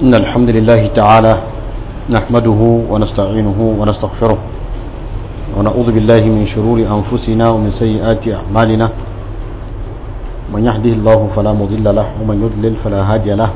إن الحمد لله تعالى نحمده ونستعينه ونستغفره ونعوذ بالله من شرور أنفسنا ومن سيئات أعمالنا من يهده الله فلا مضل له ومن يضلل فلا هادي له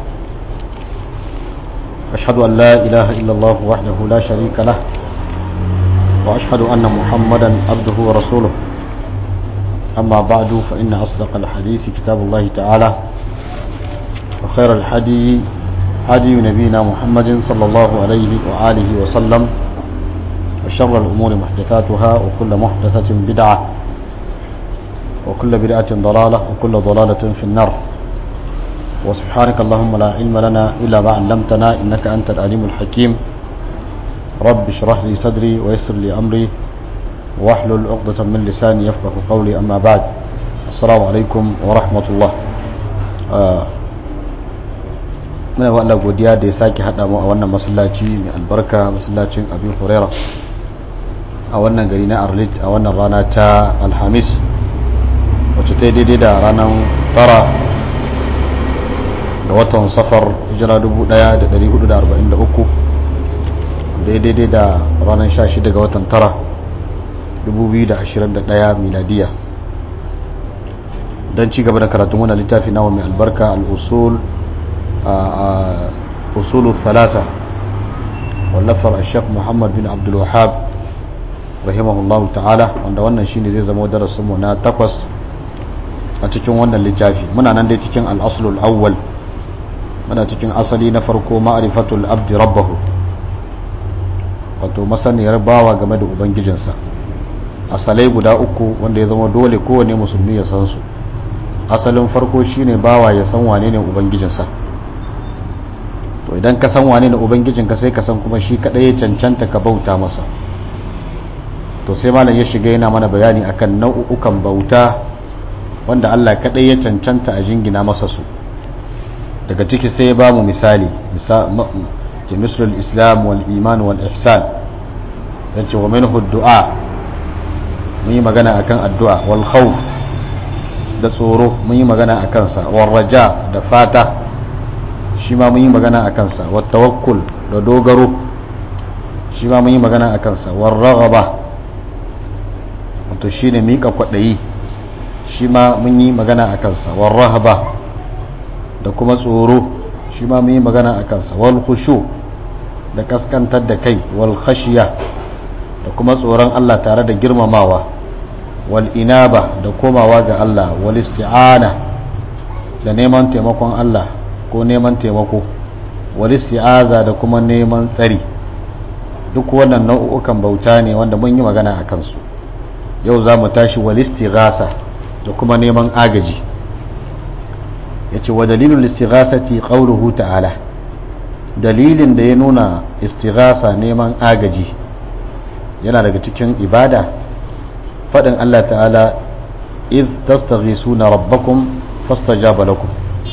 أشهد أن لا إله إلا الله وحده لا شريك له وأشهد أن محمدا عبده ورسوله أما بعد فإن أصدق الحديث كتاب الله تعالى وخير الحدي هدي نبينا محمد صلى الله عليه وآله وسلم وشر الأمور محدثاتها وكل محدثة بدعة وكل بدعة ضلالة وكل ضلالة في النار وسبحانك اللهم لا علم لنا إلا ما علمتنا إنك أنت العليم الحكيم رب اشرح لي صدري ويسر لي أمري واحلل عقدة من لساني يفقه قولي أما بعد السلام عليكم ورحمة الله muna wa Allah godiya da ya sake haɗa mu a wannan masallaci mai albarka masallacin abin huraira a wannan gari na arlit a wannan rana ta alhamis wacce ta daidai da ranar tara ga watan safar hijira 1443 daidai da ranar 16 ga watan tara 2021 miladiya don ci gaba da karatun wani littafi nawa mai albarka al'usul أصول الثلاثة واللفر الشيخ محمد بن عبد الوهاب رحمه الله تعالى wanda wannan shine zai zama darasin mu na takwas a cikin wannan littafi muna nan dai cikin al-asl al-awwal muna cikin asali na farko ma'rifatul abd rabbahu wato masaniyar bawa game da ubangijinsa asalai guda uku wanda ya zama dole kowane musulmi ya san su asalin farko shine bawa ya san wane ne ubangijinsa to idan ka san wane ne ubangijinka sai ka san kuma shi kadai ya cancanta ka bauta masa to sai malam ya shiga yana mana bayani akan nau'ukan bauta wanda Allah kadai ya cancanta a jingina masa su daga ciki sai ya ba mu misali ke mislul islam wal iman wal ihsan yace wa minhu du'a mun yi magana akan addu'a wal khawf da tsoro mun yi magana akan sa wal raja da fata shi ma mun yi magana a kansa wattawakkul da dogaro shi ma mun yi magana a kansa warragaba wato shi ne miƙa kwaɗayi shi ma mun yi magana a kansa warrahaba da kuma tsoro shi ma mun yi magana a kansa wal khushu da kaskantar da kai wal khashiya da kuma tsoron Allah tare da girmamawa wal inaba da komawa ga Allah wal isti'ana da neman taimakon Allah ko neman taimako wani si'aza da kuma neman tsari duk wannan nau'ukan bauta ne wanda mun yi magana a kansu yau za mu tashi walistighasa da kuma neman agaji ya ce wa dalilin listighasati qawluhu ta'ala dalilin da ya nuna istighasa neman agaji yana daga cikin ibada faɗin Allah ta'ala iz tastaghisuna rabbakum fastajaba lakum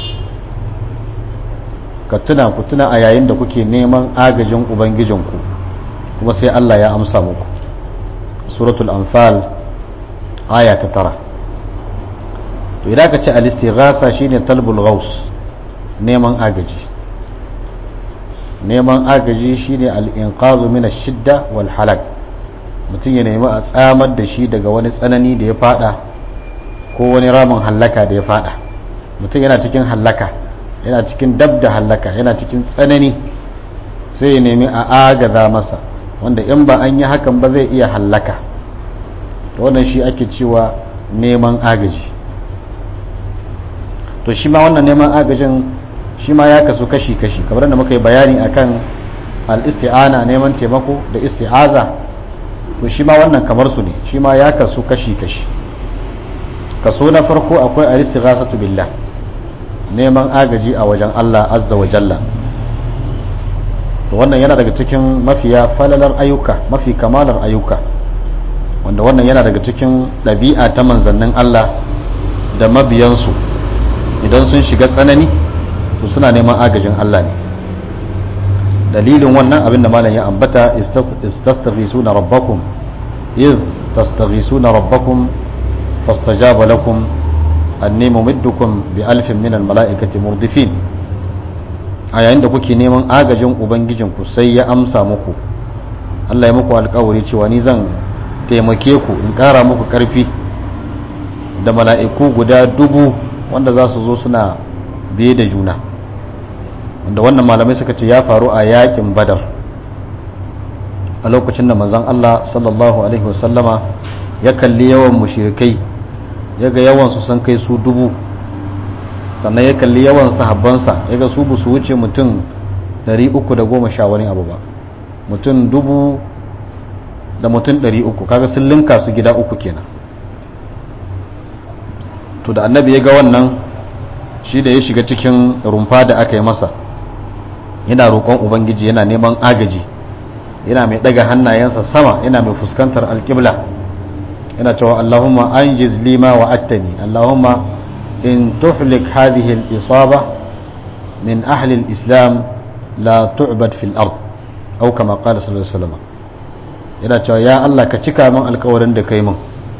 ka tuna ku tuna a yayin da kuke neman agajin ubangijinku kuma sai Allah ya amsa muku suratul anfal aya ta tara to idan ka ce al-istighasa shine talbul ghaus neman agaji neman agaji shine al-inqazu min ash-shidda wal halak mutum ya nemi a tsamar da shi daga wani tsanani da ya fada ko wani ramin hallaka da ya fada mutum yana cikin hallaka yana cikin dab da hallaka yana cikin tsanani sai ya nemi a agaza masa wanda in ba an yi hakan ba zai iya hallaka wannan shi ake cewa neman agaji to shi ma wannan neman agajin shi ma ya kasu kashi-kashi kamar da muka yi bayani akan al-isti'ana neman taimako da isti'aza to shi ma wannan kamar su ne shi ma ya kasu kashi-kashi kaso na farko akwai al-istighasatu billah neman agaji a wajen Allah azza wa jalla to wannan yana daga cikin mafiya falalar ayyuka mafi kamalar ayyuka wanda wannan yana daga cikin ɗabi'a ta manzannin Allah da mabiyansu idan sun shiga tsanani to suna neman agajin Allah ne dalilin wannan abin da malam ya ambata istastaghisuna rabbakum iz tastaghisuna rabbakum fastajaba lakum anni mumiddukum bi alfin min al mala'ikati murdifin a yayin da kuke neman agajin ubangijinku sai ya amsa muku Allah ya muku alkawari cewa ni zan taimake ku in ƙara muku ƙarfi da mala'iku guda dubu wanda za su zo suna biye da juna wanda wannan malamai suka ce ya faru a yakin badar a lokacin da manzan Allah sallallahu Alaihi wasallama ya kalli yawan mushirikai ya ga yawansu sun kai su dubu sannan ya kalli yawan sahabbansa ya ga su su wuce mutum 310 wani abu ba mutum dubu da mutum 300 kaga sun linka su gida uku kenan to da annabi ya ga wannan shi da ya shiga cikin rumfa da aka yi masa yana roƙon ubangiji yana neman agaji yana mai ɗaga hannayensa sama yana mai fuskantar alƙibla yana cewa allahumma an lima wa attani allahumma in tuhlik hadhihi al-isaba min ahli al-islam la tu'bad fil ard aw kama qala sallallahu alaihi wasallam yana cewa ya Allah ka cika min alƙawarin da kai min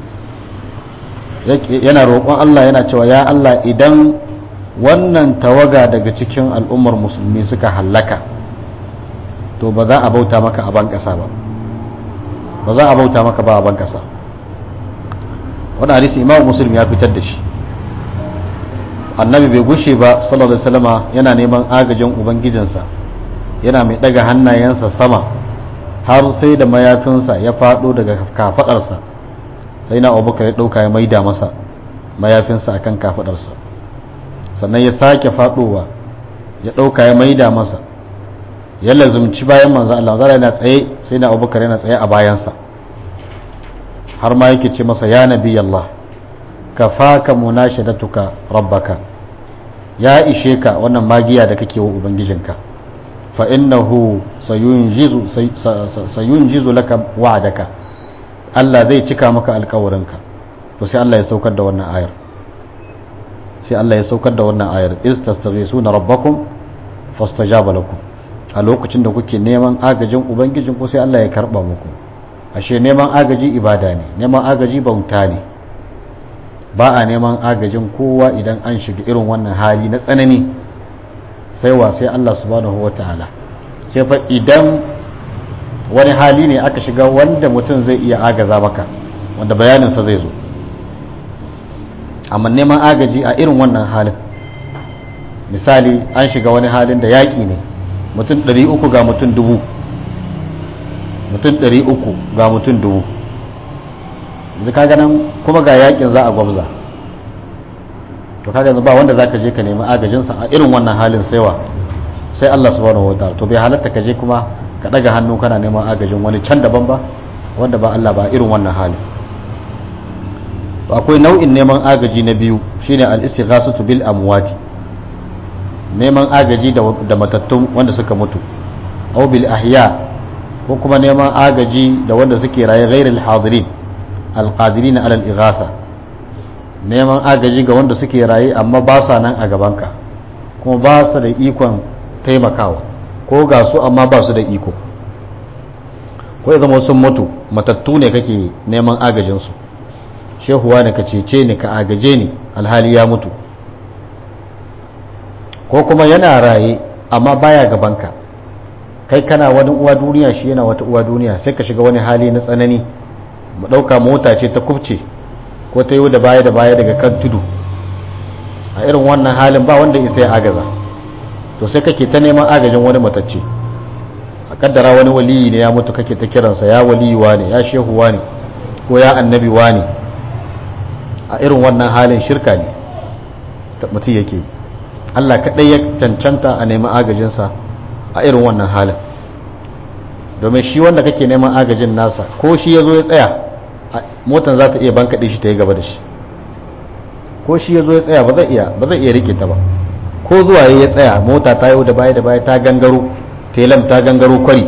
yana roƙon Allah yana cewa ya Allah idan wannan tawaga daga cikin al'ummar musulmi suka hallaka to ba za a bauta maka a ban ƙasa ba ba za a bauta maka ba a ban ƙasa wani hadisi imam muslim ya fitar da shi annabi bai gushe ba sallallahu alaihi wasallama yana neman agajin ubangijinsa yana mai daga hannayensa sama har sai da mayafinsa ya faɗo daga kafaɗarsa sai na abubakar ya ɗauka ya maida masa mayafinsa akan kafaɗarsa sannan ya sake faɗowa ya ɗauka ya maida masa ya lazumci bayan manzo Allah zara yana tsaye sai na abubakar yana tsaye a bayansa har ma yake ce masa ya nabi Allah kafaka munashadatuka rabbaka ya ishe ka wannan magiya da kake wa ubangijinka fa innahu sayunjizu sayunjizu laka wa'daka Allah zai cika maka alƙawarinka to sai Allah ya saukar da wannan ayar sai Allah ya saukar da wannan ayar is tastaghisuna rabbakum fastajaba lakum a lokacin da kuke neman agajin ubangijin ku sai Allah ya karba muku ashe neman agaji ibada ne neman agaji bauta ne ba a neman agajin kowa idan an shiga irin wannan hali na tsanani sai wa sai Allah subhanahu wataala sai fa idan wani hali ne aka shiga wanda mutum zai iya agaza maka wanda bayaninsa zai zo amma neman agaji a irin wannan halin misali an shiga wani halin da yaƙi ne mutum 300 ga mutum dubu mutum 300 ga mutum dubu yanzu kaga nan kuma ga yaƙin za a gwabza to kaga yanzu ba wanda za ka je ka nemi agajinsa a irin wannan halin saiwa sai Allah subhanahu wa ta'ala to bai halatta ka je kuma ka daga hannu kana neman agajin wani can daban ba wanda ba Allah ba irin wannan halin akwai nau'in neman agaji na biyu shine al-istighasatu bil amwati neman agaji da matattun wanda suka mutu aw bil ahya ko kuma neman agaji da wanda suke raye ghairil hadirin al-qadirin ala al-ighatha neman agaji ga wanda suke raye amma ba sa nan a gabanka kuma ba su da ikon taimakawa ko ga su amma ba su da iko ko ya zama sun mutu matattu ne kake neman agajinsu shehuwa ne ka cece ni ka agaje ni alhali ya mutu ko kuma yana raye amma baya gabanka kai kana wani uwa duniya shi yana wata uwa duniya sai ka shiga wani hali na tsanani mu ɗauka mota ce ta kubce ko ta yi da baya da baya daga kan tudu a irin wannan halin ba wanda isa ya agaza to sai kake ta neman agajin wani matacce a kaddara wani waliyi ne ya mutu kake ta kiransa ya waliyi ne ya shehu ne ko ya annabi ne a irin wannan halin shirka ne mutum yake yi Allah kaɗai ya cancanta a neman agajinsa a irin wannan halin domin shi wanda kake neman agajin nasa ko shi ya zo ya tsaya motan za ta iya bankaɗe shi ta yi gaba da shi ko shi ya zo ya tsaya ba zai iya ba zai iya rike ta ba ko zuwa ya tsaya mota ta yau da baya da baya ta gangaro telam ta gangaro kwari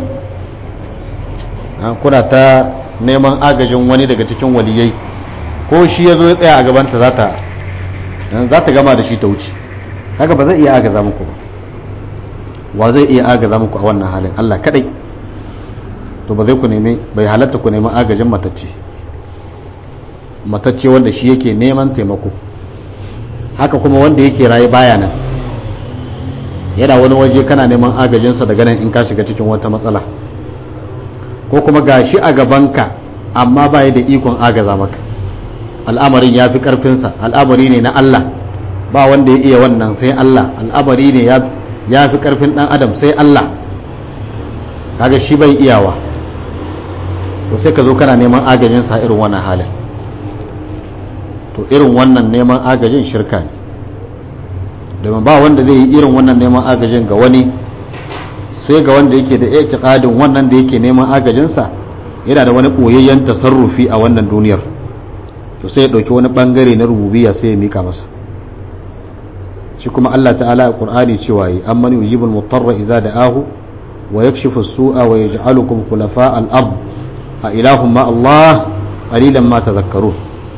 kuna ta neman agajin wani daga cikin waliyai ko shi ya zo ya tsaya a gabanta za ta za ta gama da shi ta wuce haka ba zai iya agaza muku ba wa zai iya agaza muku a wannan halin Allah kadai to ba zai ku nemi bai halatta ku nemi agajin matacce matacce wanda shi yake neman taimako haka kuma wanda yake raye baya nan yana wani waje kana neman agajinsa daga nan in ka shiga cikin wata matsala ko kuma gashi a gabanka amma ba da ikon agaza maka al'amarin ya fi ƙarfinsa al'amari ne na Allah ba wanda ya iya wannan sai Allah al'amari ne ya fi ƙarfin ɗan adam sai Allah kaga shi bai iyawa to sai ka zo kana neman agajinsa irin wannan halin to irin wannan neman agajin shirka ne domin ba wanda zai yi irin wannan neman agajin ga wani sai ga wanda yake da itiqadin wannan da yake neman agajinsa yana da wani koyayyen tasarrufi a wannan duniyar to sai ya dauki wani bangare na rububiyya sai ya mika masa shi kuma Allah ta'ala a Qur'ani cewa yi amman yujibul mutarra idza da'ahu wa yakshifu as-su'a wa yaj'alukum khulafa al-ard a ilahum ma Allah qalilan ma tadhakkarun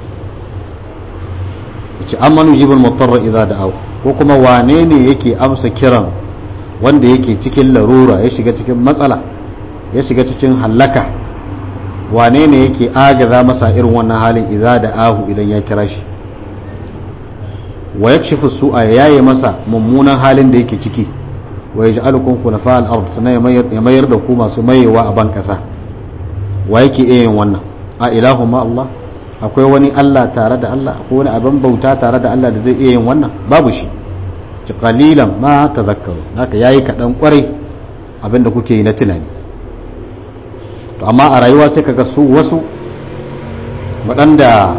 ce amman yujibul mutarra idza da'ahu ko kuma wane ne yake amsa kiran wanda yake cikin larura ya shiga cikin matsala ya shiga cikin hallaka wane ne yake agaza masa irin wannan halin idza da ahu idan ya kira shi wa yakshifu su'a yayi masa mummunan halin da yake ciki wa yaj'alukum khulafa al-ard sana ya mayar da ku masu mayewa a ban kasa wa yake yin wannan a ilahu ma Allah akwai wani Allah tare da Allah akwai wani abin bauta tare da Allah da zai iya yin wannan babu shi ci qalilan ma tazakkaru haka yayi kadan kwarai abinda kuke yi na tunani to amma a rayuwa sai kaga su wasu waɗanda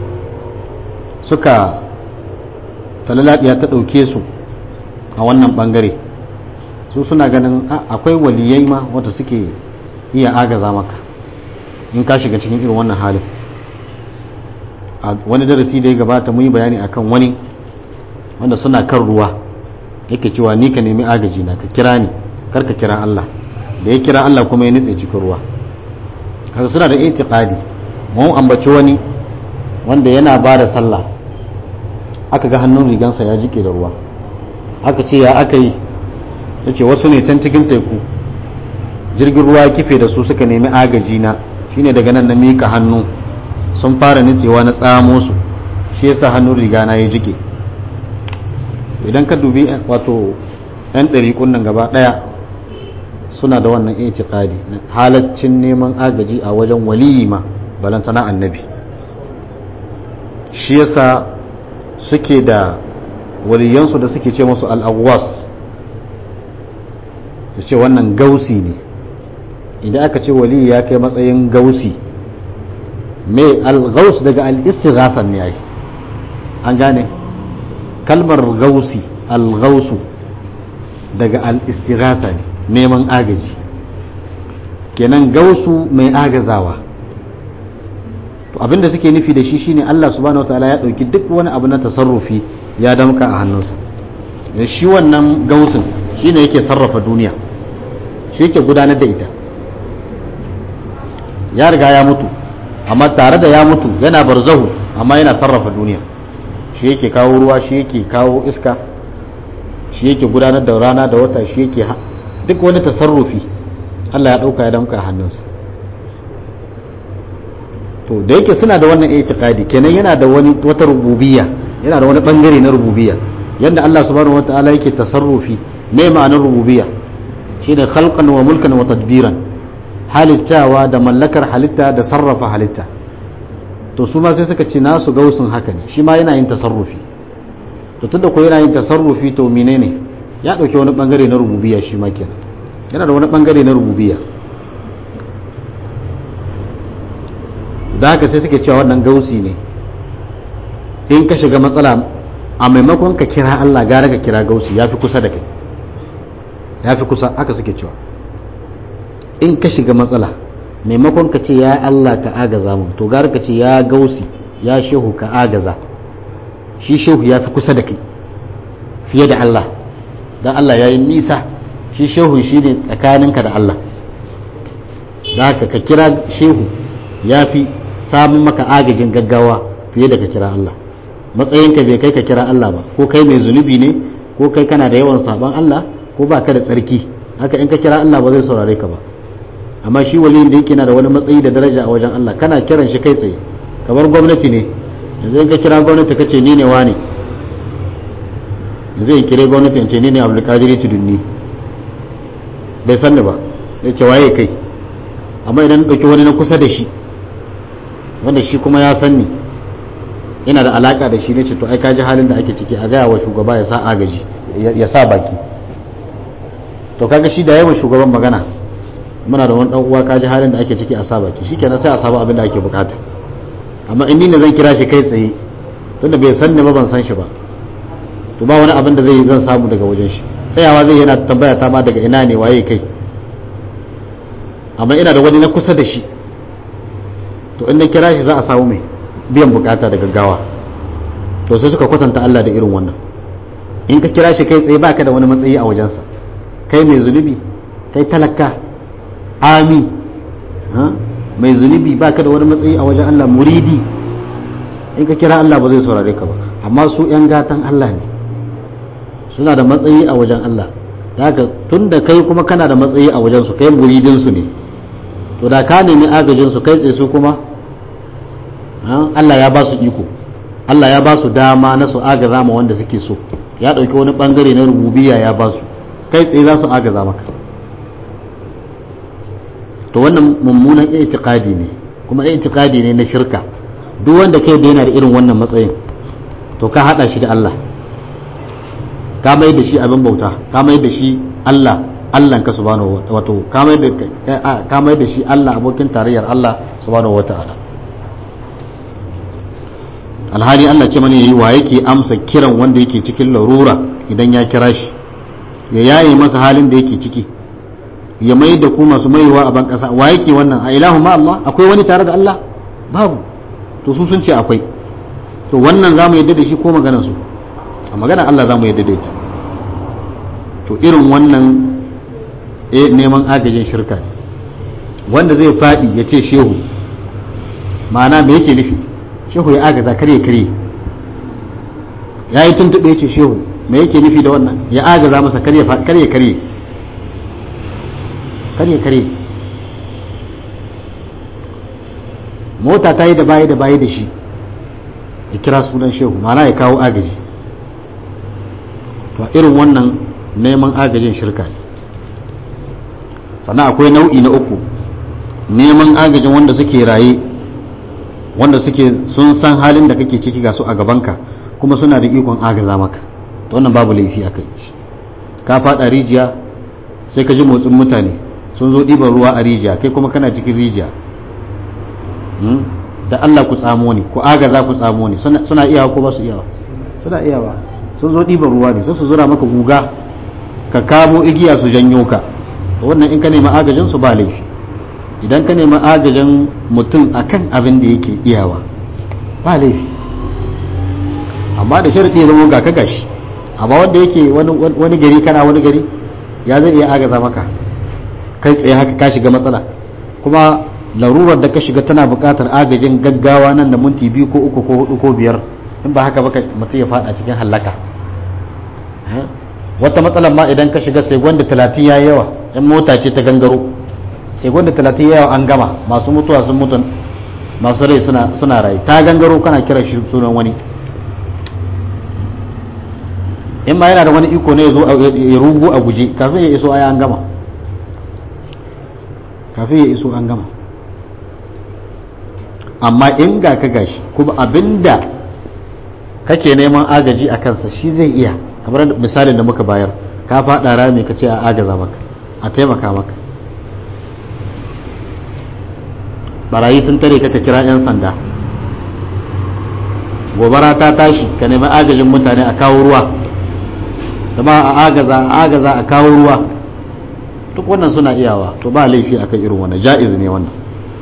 suka talalabiya ta ɗauke su a wannan ɓangare su suna ganin akwai waliyai ma wanda suke iya agaza maka in ka shiga cikin irin wannan halin a wani darasi da ya gabata mun yi bayani akan wani wanda suna kan ruwa yake cewa ni ka nemi agaji na ka kira ni kar ka kira Allah da ya kira Allah kuma ya nutse cikin ruwa haka suna da itiqadi mun ambaci wani wanda yana ba da sallah aka ga hannun rigansa ya jike da ruwa aka ce ya aka yi ya ce wasu ne can cikin teku jirgin ruwa ya kife da su suka nemi agaji na shine daga nan na mika hannu sun fara nitsewa na tsamo su shi yasa hannun riga na ya jike idan ka dubi wato yan ɗariƙun nan gaba ɗaya suna da wannan itiqadi halaccin neman agaji a wajen waliyi ma balantana annabi shi yasa suke da waliyansu da suke ce musu al'awwas su ce wannan gausi ne idan aka ce waliyi ya kai matsayin gausi mai al-gaus daga al-istighasan ne ai an gane kalmar gausi al-gausu daga al-istighasa ne neman agaji kenan gausu mai agazawa to abinda suke nufi da shi shine Allah subhanahu wataala ya dauki duk wani abu na tasarrufi ya damka a hannunsa da shi wannan gausun shine yake sarrafa duniya shi yake gudanar da ita ya riga ya mutu amma tare da ya mutu yana barzahu amma yana sarrafa duniya shi yake kawo ruwa shi yake kawo iska shi yake gudanar da rana da wata shi yake duk wani tasarrufi Allah ya dauka ya damka a hannunsa to da yake suna da wannan itiqadi kenan yana da wani wata rububiyya yana da wani bangare na rububiyya yanda Allah subhanahu wataala yake tasarrufi me ma'anar rububiyya shine khalqan wa mulkan wa tadbiran halittawa da mallakar halitta da sarrafa halitta to su ma sai suka ce nasu gausun haka ne shi ma yana yin tasarrufi to tunda ko yana yin tasarrufi to menene ya dauke wani bangare na rububiyya shi ma kenan yana da wani bangare na rububiyya da haka sai suke cewa wannan gausi ne in ka shiga matsala a maimakon ka kira Allah gara ka kira gausi ya fi kusa da kai ya fi kusa haka suke cewa in ka shiga matsala maimakon ka ce ya Allah ka agaza mu to gara ka ce ya gausi ya shehu ka agaza shi shehu ya fi kusa da kai fiye da Allah don Allah ya yi nisa shi shehu shi ne tsakaninka da Allah da haka ka kira shehu ya fi samun maka agajin gaggawa fiye da ka kira Allah matsayinka bai kai ka kira Allah ba ko kai mai zunubi ne ko kai kana da yawan saban Allah ko ba ka da tsarki haka in ka kira Allah ba zai saurare ka ba amma shi waliyin da yake na da wani matsayi da daraja a wajen Allah kana kiran shi kai tsaye kamar gwamnati ne yanzu in ka kira gwamnati ka ce ni ne wane zai kire gwamnati ce ni ne abdulkadiri tudunni bai sanni ba ya ce waye kai amma idan ɗauki wani na kusa da shi wanda shi kuma ya sanni yana da alaka da shi ne ce to ai kaji halin da ake ciki a gaya wa shugaba ya sa agaji ya sa baki to kaga shi da yawan shugaban magana muna da wani dan uwa kaji halin da ake ciki a sa baki shikenan sai a samu abin da ake bukata amma in ni ne zan kira shi kai tsaye tunda bai san ni ba ban san shi ba to ba wani abin da zai zan samu daga wajen shi tsayawa zai yana tambaya ta ma daga ina ne waye kai amma ina da wani na kusa da shi to in na kira shi za a samu mai biyan bukata da gaggawa to sai suka kwatanta Allah da irin wannan in ka kira shi kai tsaye baka da wani matsayi a wajensa kai mai zunubi kai talaka ami mai zunubi baka da wani matsayi a wajen Allah muridi in ka kira Allah ba zai saurare ka ba amma su yan gatan Allah ne suna da matsayi a wajen Allah da haka tun da kai kuma kana da matsayi a wajen su kai muridin su ne to da ka nemi agajin su kai tsaye su kuma Allah ya ba su iko Allah ya ba su dama na su agaza ma wanda suke so ya ɗauki wani ɓangare na rububiya ya ba su kai tsaye za su agaza maka to wannan mummunan i'tiqadi ne kuma i'tiqadi ne na shirka duk wanda kai da yana da irin wannan matsayin to ka hada shi da Allah ka mai da shi abin bauta ka mai da shi Allah Allah ka subhanahu wato ka mai da ka mai da shi Allah abokin tarayyar Allah subhanahu wataala alhali Allah ce mana yayi wa yake amsa kiran wanda yake cikin larura idan ya kira shi ya yaye masa halin da yake ciki ya mai da ku masu maiwa a ban kasa wa yake wannan a ilahu ma Allah akwai wani tare da Allah babu to su sun ce akwai to wannan zamu yadda da shi ko maganar su a maganar Allah zamu yadda da ita to irin wannan eh neman agajin shirka ne wanda zai fadi ya ce shehu ma'ana me yake nufi shehu ya agaza kare kare ya yi tuntuɓe ce shehu me yake nufi da wannan ya agaza masa kare kare kare kare kare mota ta yi da baya da baya da shi ya kira sunan shehu mana ya kawo agaji to irin wannan neman agajin shirka ne sannan akwai nau'i na uku neman agajin wanda suke raye wanda suke sun san halin da kake ciki ga su a gabanka kuma suna da ikon agaza maka to wannan babu laifi a kai ka fada rijiya sai ka ji motsin mutane sun zo ɗiban ruwa a rijiya kai kuma kana cikin rijiya da Allah ku tsamo ne ku agaza ku tsamo ne suna iyawa ko ba su iyawa suna iyawa sun zo ɗiban ruwa ne sai su zura maka guga ka kamo igiya su janyo ka wannan in ka nemi agajin su ba laifi idan ka nemi agajin mutum akan abin da yake iyawa ba laifi amma da sharaɗi zama ga ka gashi amma wanda yake wani gari kana wani gari ya zai iya agaza maka kai tsaye haka ka shiga matsala kuma larurar da ka shiga tana buƙatar agajin gaggawa nan da minti biyu ko uku ko hudu ko biyar in ba haka baka mutum ya fada cikin hallaka wata matsalar ma idan ka shiga sai gwanda talatin ya yawa in mota ce ta gangaro sai gwanda talatin ya yawa an gama masu mutuwa sun mutu masu rai suna rai ta gangaro kana kira shi sunan wani in ma yana da wani iko ne ya zo ya rugu a guje kafin ya iso aya an gama kafin ya iso an gama amma in ga ka gashi kuma abinda kake neman agaji a kansa shi zai iya kamar misalin da muka bayar ka faɗa rami ka ce a agaza maka a taimaka maka barayi sun tare ka ka kira 'yan sanda gobara ta tashi ka nemi agajin mutane a kawo ruwa zama a agaza a agaza a kawo ruwa duk wannan suna iyawa to ba laifi akan irin wannan ja'iz ne wannan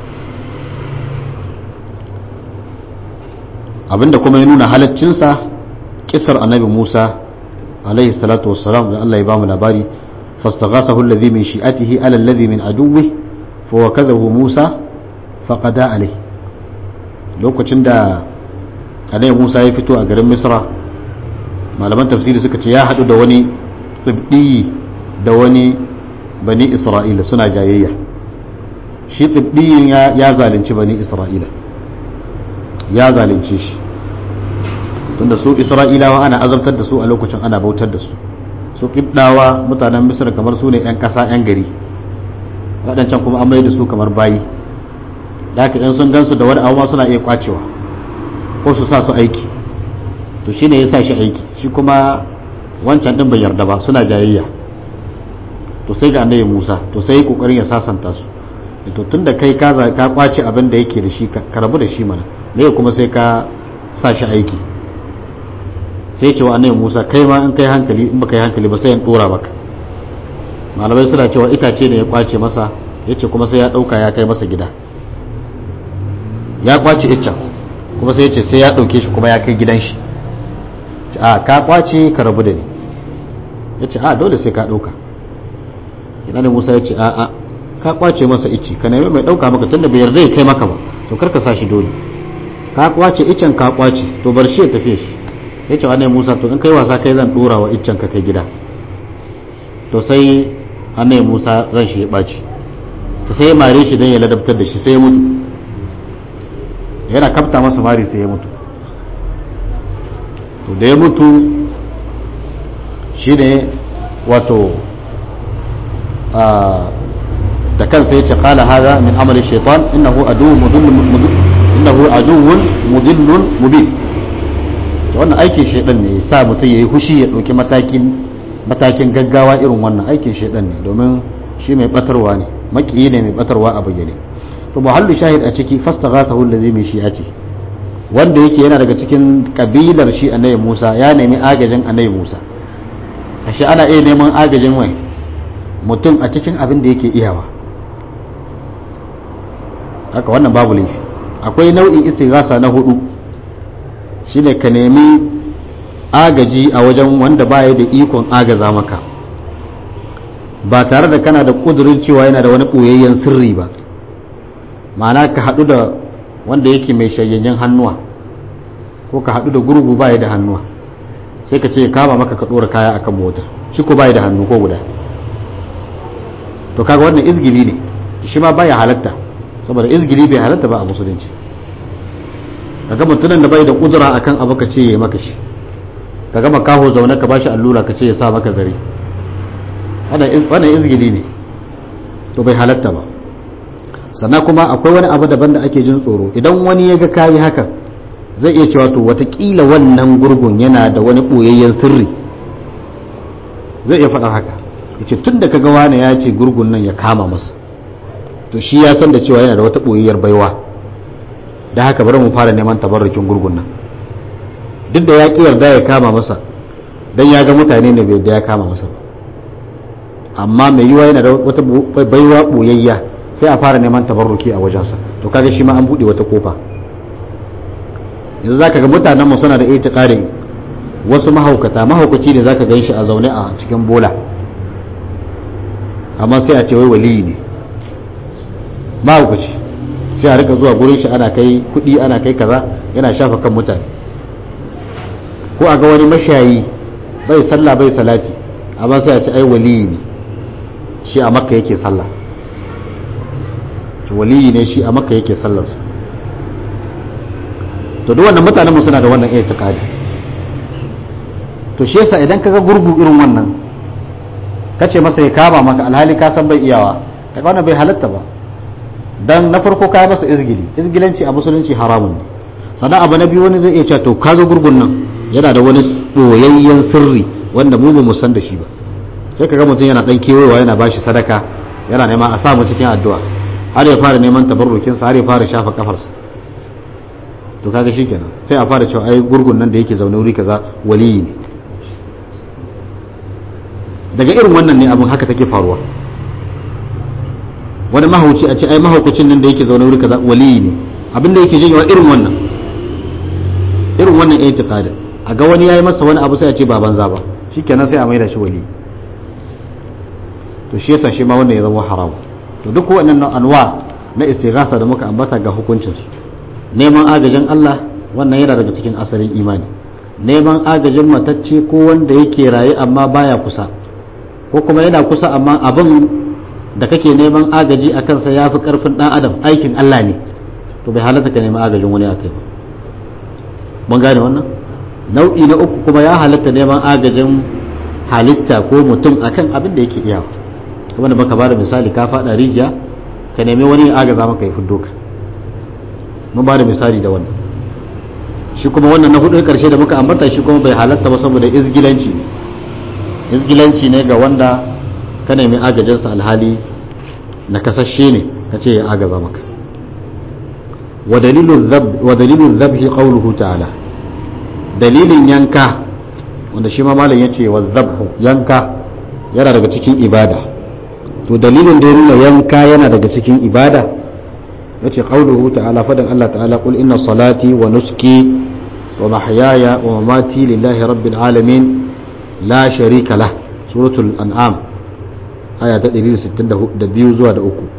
abinda kuma ya nuna halaccinsa kisar annabi musa alaihi salatu wassalam da allah ya bamu labari fastaghasahu alladhi min shi'atihi ala alladhi min aduwwi fa wakadahu musa faqada alai lokacin da annabi musa ya fito a garin misra malaman tafsiri suka ce ya hadu da wani tsibdiyi da wani bani isra'ila suna jayayya shi tsibdiyin ya zalunci bani isra'ila ya zalunce shi tunda su isra'ilawa ana azabtar da su a lokacin ana bautar da su su kibdawa mutanen misir kamar su ne 'yan ƙasa 'yan gari waɗancan kuma an mai da su kamar bayi da haka in sun gansu da wani abu ma suna iya kwacewa ko su sa su aiki to shine ya sa shi aiki shi kuma wancan din bai yarda ba suna jayayya to sai ga annabi Musa to sai kokarin ya sasanta su to tunda kai ka ka kwace abin da yake da shi ka rabu da shi mana me kuma sai ka sa shi aiki sai cewa annabi Musa kai ma in kai hankali in baka yi hankali ba sai in dora maka malamai suna cewa itace ne ya kwace masa yace kuma sai ya dauka ya kai masa gida ya kwace iccen kuma sai yace sai ya dauke shi kuma ya kai gidan shi a ka kwace ka rabu da ni yace a dole sai ka dauka ina ne Musa yace a a ka kwace masa icce ka nemi mai dauka maka tunda bai yarda ya kai maka ba to kar ka sa shi dole ka kwace iccen ka kwace to bar shi ya tafi shi sai ce annabi Musa to in kai wasa kai zan dora wa iccen ka kai gida to sai annabi Musa ran shi ya baci to sai ya mare shi dan ya ladabtar da shi sai ya mutu yana kafta masa mari sai ya mutu to da ya mutu shine wato da kansa ya ce qala hada min amali shaitan innahu aduwwun mudillun innahu aduwwun mudillun mubin to wannan aikin shaidan ne sa mutum yayi hushi ya dauki matakin matakin gaggawa irin wannan aikin shaidan ne domin shi mai batarwa ne makiyi ne mai batarwa a bayyane to muhallu shahid a ciki fastaghathahu allazi min shi'ati wanda yake yana daga cikin kabilar shi annabi Musa ya nemi agajin annabi Musa ashe ana iya neman agajin wai mutum a cikin abin da yake iyawa haka wannan babu laifi akwai nau'in istighasa na hudu shine ka nemi agaji a wajen wanda baya da ikon agaza maka ba tare da kana da kudurin cewa yana da wani ɓoyayyen sirri ba ma'ana ka haɗu da wanda yake mai shayayyen hannuwa ko ka haɗu da gurgu baya da hannuwa sai ka ce ya kama maka ka ɗora kaya akan mota shi ko baya da hannu ko guda to kaga wannan izgili ne shi ma baya halatta saboda izgili bai halatta ba a musulunci kaga mutumin da bai da kudura akan abu ka ce ya maka shi ka gama kaho zaune ka bashi allura ka ce ya sa maka zare wannan izgili ne to bai halatta ba sannan kuma akwai wani abu daban da ake jin tsoro idan wani ya ga kayi haka zai iya cewa to watakila wannan gurgun yana da wani ɓoyayyen sirri zai iya faɗar haka ya ce tun da ka ga wani ya ce gurgun nan ya kama masa to shi ya san da cewa yana da wata ɓoyayyar baiwa da haka bari mu fara neman tabarrukin gurgun nan duk da ya ƙi yarda ya kama masa don ya ga mutane ne bai da ya kama masa ba amma mai yiwa yana da wata baiwa ɓoyayya sai a fara neman tabarruki a wajensa to kaga shi ma an buɗe wata kofa yanzu zaka ga mutanenmu suna da itiqadi wasu mahaukata mahaukaci ne zaka gan shi a zaune a cikin bola amma sai a ce wai waliyi ne mahaukaci sai a rika zuwa gurin shi ana kai kuɗi ana kai kaza yana shafa kan mutane ko a ga wani mashayi bai sallah bai salati amma sai a ce ai waliyi ne shi a makka yake sallah waliyi ne shi a makka yake sallarsa to duk wannan mutanen mu suna da wannan iya tikadi to shi yasa idan kaga gurgu irin wannan kace masa ya kama maka alhali ka san bai iyawa kaga wannan bai halatta ba dan na farko ka masa izgili izgilanci a musulunci haramun ne sannan abu na biyu wani zai iya cewa to kaga gurgun nan yana da wani boyayyen sirri wanda mu ba mu san da shi ba sai kaga mutum yana dan kewayewa yana bashi sadaka yana nema a samu cikin addu'a har ya fara neman tabarrukin sa har ya fara shafa kafarsa to kaga shikenan sai a fara cewa ai gurgun nan da yake zaune wuri kaza waliyi ne daga irin wannan ne abin haka take faruwa wani mahauci a ce ai mahaukacin nan da yake zaune wuri kaza waliyi ne abin da yake janyewa irin wannan irin wannan itiqadin a ga wani yayi masa wani abu sai a ce ba banza ba shikenan sai a maida shi waliyi to shi yasa shi ma wannan ya zama haram to duk wannan anwa na istighasa da muka ambata ga hukuncin su neman agajin Allah wannan yana daga cikin asalin imani neman agajin matacce ko wanda yake raye amma baya kusa ko kuma yana kusa amma abin da kake neman agaji a kansa ya fi karfin dan adam aikin Allah ne to bai halatta ka neman agajin wani akai ba mun gane wannan nau'i na uku kuma ya halatta neman agajin halitta ko mutum akan abin da yake iyawa kuma da baka bada misali ka fada rijiya ka nemi wani agaza maka ya fiddo ka mun bada misali da wannan shi kuma wannan na hudu karshe da muka ambata shi kuma bai halatta ba saboda izgilanci ne izgilanci ne ga wanda ka nemi agajinsa alhali na kasashe ne ka ce ya agaza maka wa dalilun zabhi qawluhu ta'ala dalilin yanka wanda shi ma malam yace wa zabhu yanka yana daga cikin ibada to dalilin da ya nuna yanka yana daga cikin ibada yace qawluhu ta'ala fadan Allah ta'ala qul inna salati wa nuski wa mahyaya wa mamati lillahi rabbil alamin la sharika lah suratul an'am aya ta 162 zuwa da uku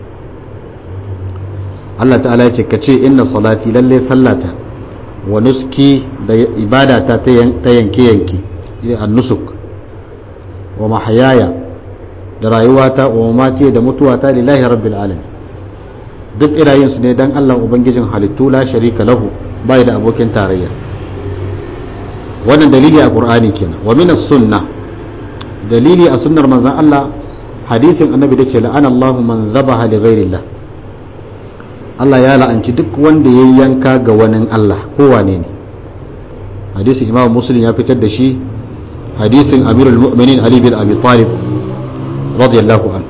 Allah ta'ala ya ce ka ce inna salati lalle sallata wa nuski da ibadata ta yanke yanke ila an-nusuk wa mahayaya da rayuwata wa mamati da mutuwata lillahi rabbil alamin duk irayen su ne dan Allah ubangijin halittu la sharika lahu bai da abokin tarayya wannan dalili a qur'ani kenan wa min as-sunnah dalili a sunnar manzon Allah hadisin annabi da ce la'ana Allahu man zabaha li ghairillah Allah ya la'anci duk wanda ya yanka ga wani Allah ko wane ne hadisin Imam Muslim ya fitar da shi hadisin Amirul Mu'minin Ali bin Abi Talib radiyallahu an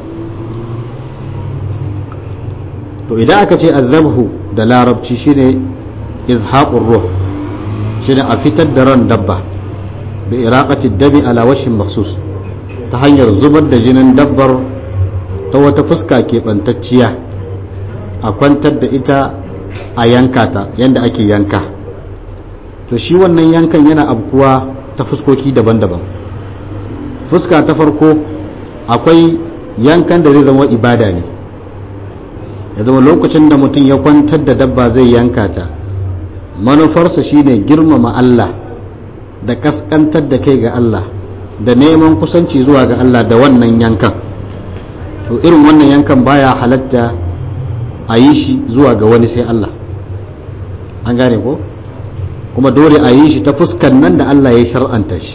to idan aka ce azabhu da larabci shine izhaqur ruh shine a fitar da ran dabba bi iraqati dami ala washin makhsus ta hanyar zubar da jinin dabbar ta wata fuska keɓantacciya a kwantar da ita a yanka ta yadda ake yanka to shi wannan yankan yana abkuwa ta fuskoki daban-daban fuska ta farko akwai yankan da zai zama ibada ne ya zama lokacin da mutum ya kwantar da dabba zai yanka ta manufarsa shine girmama Allah da kaskantar da kai ga Allah da neman kusanci zuwa ga Allah da wannan yankan to irin wannan yankan baya halatta a yi shi zuwa ga wani sai Allah an gane ko kuma dole a yi shi ta fuskan nan da Allah ya shar'anta shi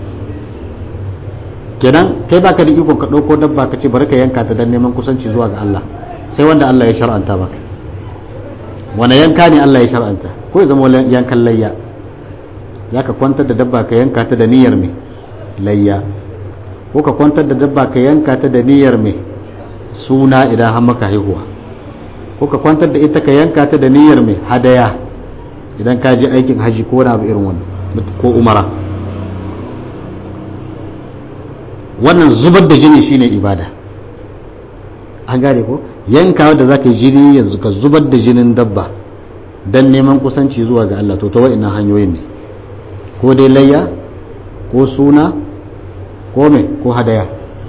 kenan kai baka da ikon ka ɗauko dabba ka ce bari ka yanka ta don neman kusanci zuwa ga Allah sai wanda Allah ya shar'anta maka wani yanka ne Allah ya shar'anta ko ya zama yankan layya za ka kwantar da dabba ka yanka ta da niyyar mai layya ko ka kwantar da dabba ka yanka ta da niyyar mai suna idan har maka haihuwa ko ka kwantar da ita ka yanka ta da niyyar mai hadaya idan ka je aikin haji ko wani abu irin wannan ko umara wannan zubar da jini shine ibada an gane ko yanka da za ka yi jini yanzu ka zubar da jinin dabba don neman kusanci zuwa ga Allah to ta wa'ina hanyoyin ne ko dai layya ko suna ko mai ko hadaya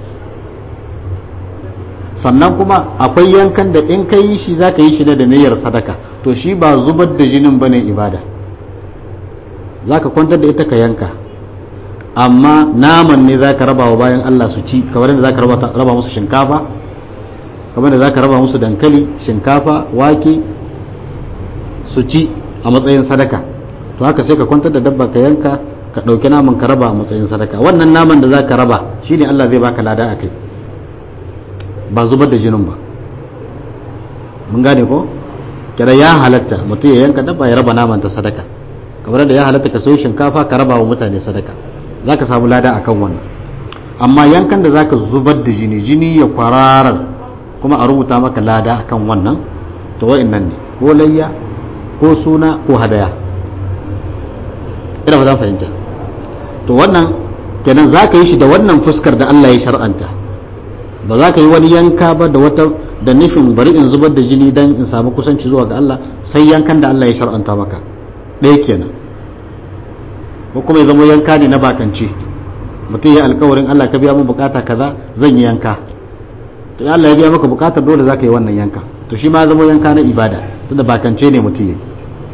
sannan kuma akwai yankan da in ka yi shi za ka yi shi da niyyar sadaka to shi ba zubar da jinin bane ibada za ka kwantar da ita ka yanka amma naman ne za ka raba wa bayan Allah su ci kamar da za ka raba musu shinkafa kamar da za ka raba musu dankali shinkafa wake su ci a matsayin sadaka to haka sai ka kwantar da dabba ka yanka ka ɗauki naman ka raba a matsayin sadaka wannan naman da za ka raba shine Allah zai baka lada a kai ba zubar da jinin ba mun gane ko kada ya halatta mutum ya yanka dabba ya raba naman ta sadaka kamar da ya halatta ka sayo shinkafa ka raba wa mutane sadaka za ka samu lada akan wannan amma yankan da za ka zubar da jini jini ya kwararar kuma a rubuta maka lada akan wannan to wa'annan ne ko layya ko suna ko hadaya ina ba za fahimta to wannan kenan za ka yi shi da wannan fuskar da Allah ya shar'anta ba za ka yi wani yanka ba da wata da nufin bari in zubar da jini don in samu kusanci zuwa ga Allah sai yankan da Allah ya shar'anta maka ɗaya kenan ko kuma ya zama yanka ne na bakance mutum ya alkawarin Allah ka biya mun bukata kaza zan yi yanka to Allah ya biya maka bukatar dole za ka yi wannan yanka to shi ma ya zama yanka na ibada tunda bakance ne mutum ya yi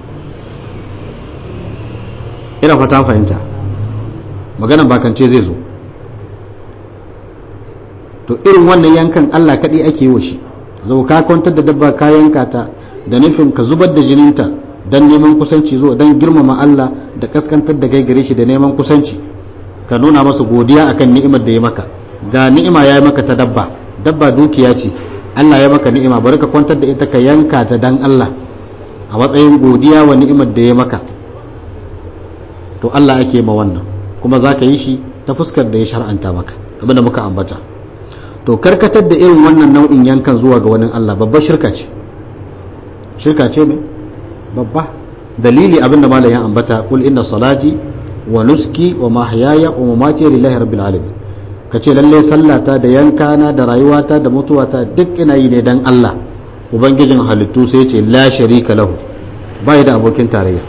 ina fata fahimta maganan bakance zai zo to irin wannan yankan Allah kaɗai ake yi wa shi zau ka kwantar da dabba ka yanka ta da nufin ka zubar da jininta dan neman kusanci zuwa dan girmama Allah da kaskantar da kai gare shi da neman kusanci ka nuna masa godiya akan ni'imar da ya maka ga ni'ima ya yi maka ta dabba dabba dukiya ce Allah ya maka ni'ima bari ka kwantar da ita ka yanka ta dan Allah a matsayin godiya wa ni'imar da ya maka to Allah ake ma wannan kuma za ka yi shi ta fuskar da ya shar'anta maka kamar da muka ambata to karkatar da irin wannan nau'in yankan zuwa ga wani Allah babbar shirka ce shirka ce ne babba dalili abin da malam ya ambata kul inna salati wa nuski wa mahyaya wa mamati lillahi rabbil alamin kace lalle sallata da yankana da rayuwata da mutuwata duk ina yi ne dan Allah ubangijin halittu sai ce la sharika lahu bai da abokin tarayya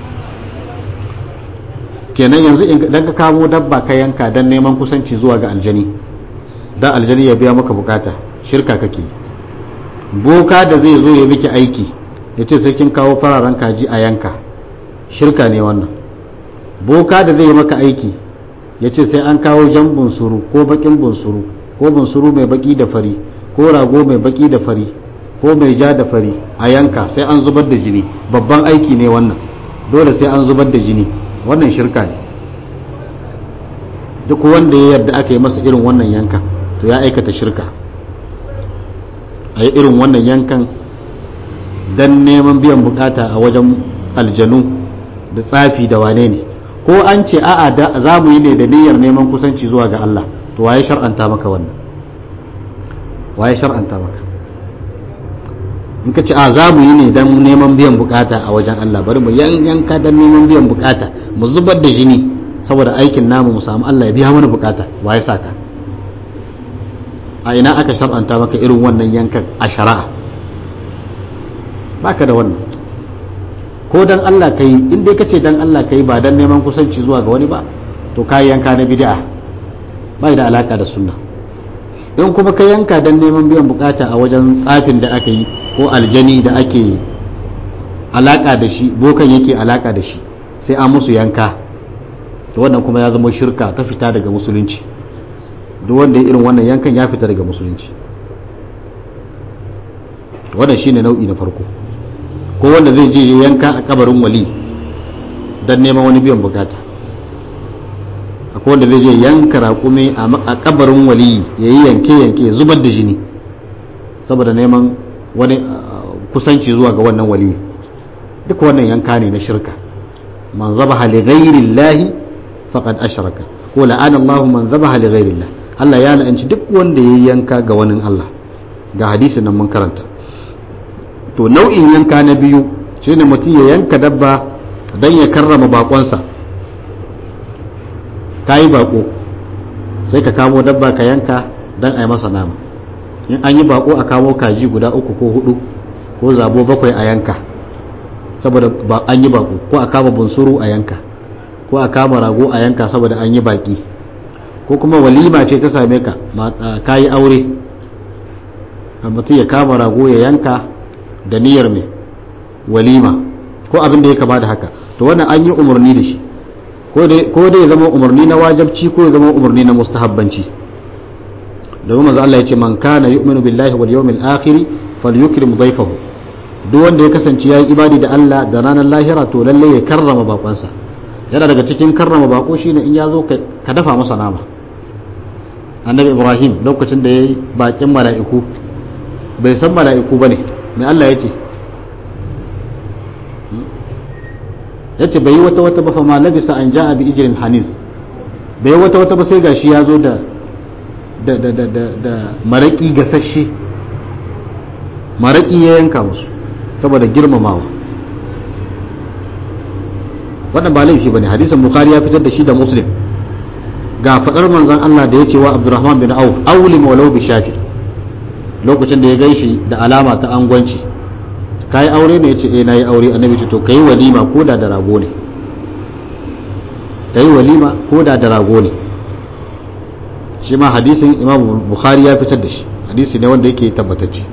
kenan yanzu idan ka kamo dabba ka yanka dan neman kusanci zuwa ga aljani da aljani ya biya maka bukata shirka kake boka da zai zo ya miki aiki ya ce sai kin kawo fararen kaji a yanka shirka ne wannan boka da zai yi maka aiki ya ce sai an kawo jan bunsuru ko bakin bunsuru ko bunsuru mai baki da fari ko rago mai baki da fari ko mai ja da fari a yanka sai an zubar da jini babban aiki ne wannan dole sai an zubar da jini wannan shirka ne duk wanda ya yarda aka yi masa irin wannan yankan to ya aikata shirka a yi irin wannan yankan don neman biyan bukata a wajen aljanu da tsafi da wane ne ko an ce a'a za mu yi ne da niyyar neman kusanci zuwa ga Allah to waye shar'anta maka wannan waye shar'anta maka in ka ce a za mu yi ne don neman biyan bukata a wajen Allah bari mu yanka don neman biyan bukata mu zubar da jini saboda aikin namu mu samu Allah ya biya mana bukata waye saka a ina aka shar'anta maka irin wannan yankan a shari'a baka da wannan ko dan Allah kai in dai kace dan Allah kai ba dan neman kusanci zuwa ga wani ba to kai yanka na bid'a bai da alaka da sunna in kuma ka yanka dan neman biyan bukata a wajen tsafin da aka yi ko aljani da ake alaka da shi bokan yake alaka da shi sai an musu yanka to wannan kuma ya zama shirka ta fita daga musulunci duk wanda ya irin wannan yankan ya fita daga musulunci wannan shine nau'i na farko ko wanda zai je yanka a kabarin wali don neman wani biyan bukata akwai wanda zai je yanka raƙume a kabarin wali ya yi yanke-yanke ya zubar da jini saboda neman wani kusanci zuwa ga wannan wali duk wannan yanka ne na shirka man zabaha li ghairi llahi faqad ashraka ko la'ana Allahu man zabaha li ghairi llah Allah ya la'anci duk wanda ya yanka ga wani Allah ga hadisin nan mun karanta to nau'in yanka na biyu shine mutum ya yanka dabba don ya karrama bakonsa ka yi bako sai ka kamo dabba ka yanka don a yi masa nama in an yi bako a kamo kaji guda uku ko hudu ko zabo bakwai a yanka saboda an yi bako ko a kama bunsuru a yanka ko a kama rago a yanka saboda an yi baki ko kuma walima ce ta same ka ka yi aure mutum ya kama rago ya yanka da niyyar mai walima ko abin da ya kama da haka to wannan an yi umarni da shi ko dai ya zama umarni na wajabci ko ya zama umarni na mustahabbanci domin manzo Allah ya ce man kana yu'minu billahi wal yawmil akhir falyukrim dhayfahu duk wanda ya kasance yayi ibadi da Allah da ranar lahira to lalle ya karrama bakonsa yana daga cikin karrama bako shine in ya zo ka dafa masa nama annabi ibrahim lokacin da yayi bakin mala'iku bai san mala'iku bane mai Allah ya ce ya ce bai yi wata wata ba fa ma labisa an ja'a bi ijirin hanis bai yi wata wata ba sai gashi ya zo da da da da da da maraki gasasshe maraki ya yanka musu saboda girmamawa wannan ba laifi bane hadisin bukhari ya fitar da shi da muslim ga fadar manzon Allah da ya ce wa abdurrahman bin auf awlim walau bi shatir lokacin da ya gan shi da alama ta angwanci ka yi aure ne ya ce eh na yi aure annabi ce to ka yi walima ko da da rago ne ka yi walima ko da da rago ne shi ma hadisin imam bukhari ya fitar da shi hadisi ne wanda yake tabbatacce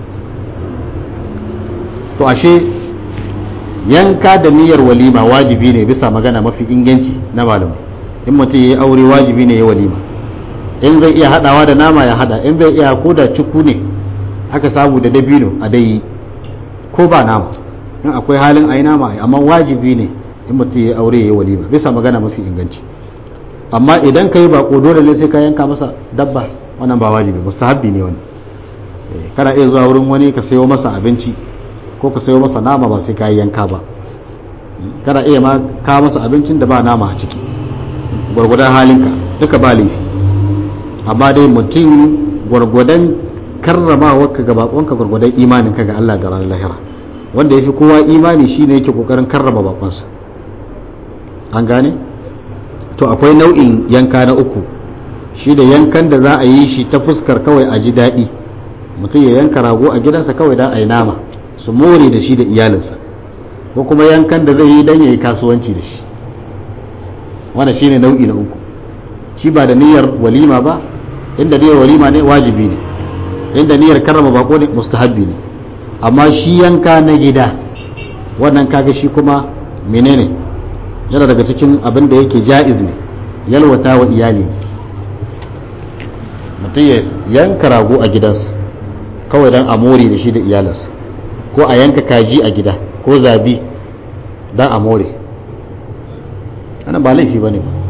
to ashe yanka da niyyar walima wajibi ne bisa magana mafi inganci na malamai in mutum ya yi aure wajibi ne ya walima in zai iya hadawa da nama ya hada in bai iya ko da cuku ne aka samu da dabino a dai ko ba nama in akwai halin ayi nama amma wajibi ne in mutum ya aure ya yi walima bisa magana mafi inganci amma idan ka yi bako dole ne sai ka yanka masa dabba wannan ba wajibi mustahabbi ne wani kana iya zuwa wurin wani ka sayo masa abinci ko ka sayo masa nama ba sai ka yi yanka ba kana iya ma ka masa abincin da ba nama a ciki gwargwadon halinka duka ba laifi amma dai mutum gwargwadon karramawarka ga bakonka gwargwadon imaninka ga Allah da ranar lahira wanda ya fi kowa imani shine yake kokarin karrama bakonsa an gane to akwai nau'in yanka na uku shi da yankan da za a yi shi ta fuskar kawai a ji daɗi mutum ya yanka rago a gidansa kawai da a yi nama su more da shi da iyalinsa ko kuma yankan da zai yi don ya yi kasuwanci da shi wanda shi ne nau'i na uku shi ba da niyyar walima ba inda niyyar walima ne wajibi ne inda niyyar karrama bako ne mustahabbi ne amma shi yanka na gida wannan kaga shi kuma menene yana daga cikin abin da yake ja'iz ne yalwata wa iyali ne mutum ya yanka rago a gidansa kawai don a more da shi da iyalinsa ko a yanka kaji a gida ko zabi don a more ana ba laifi ba ne ba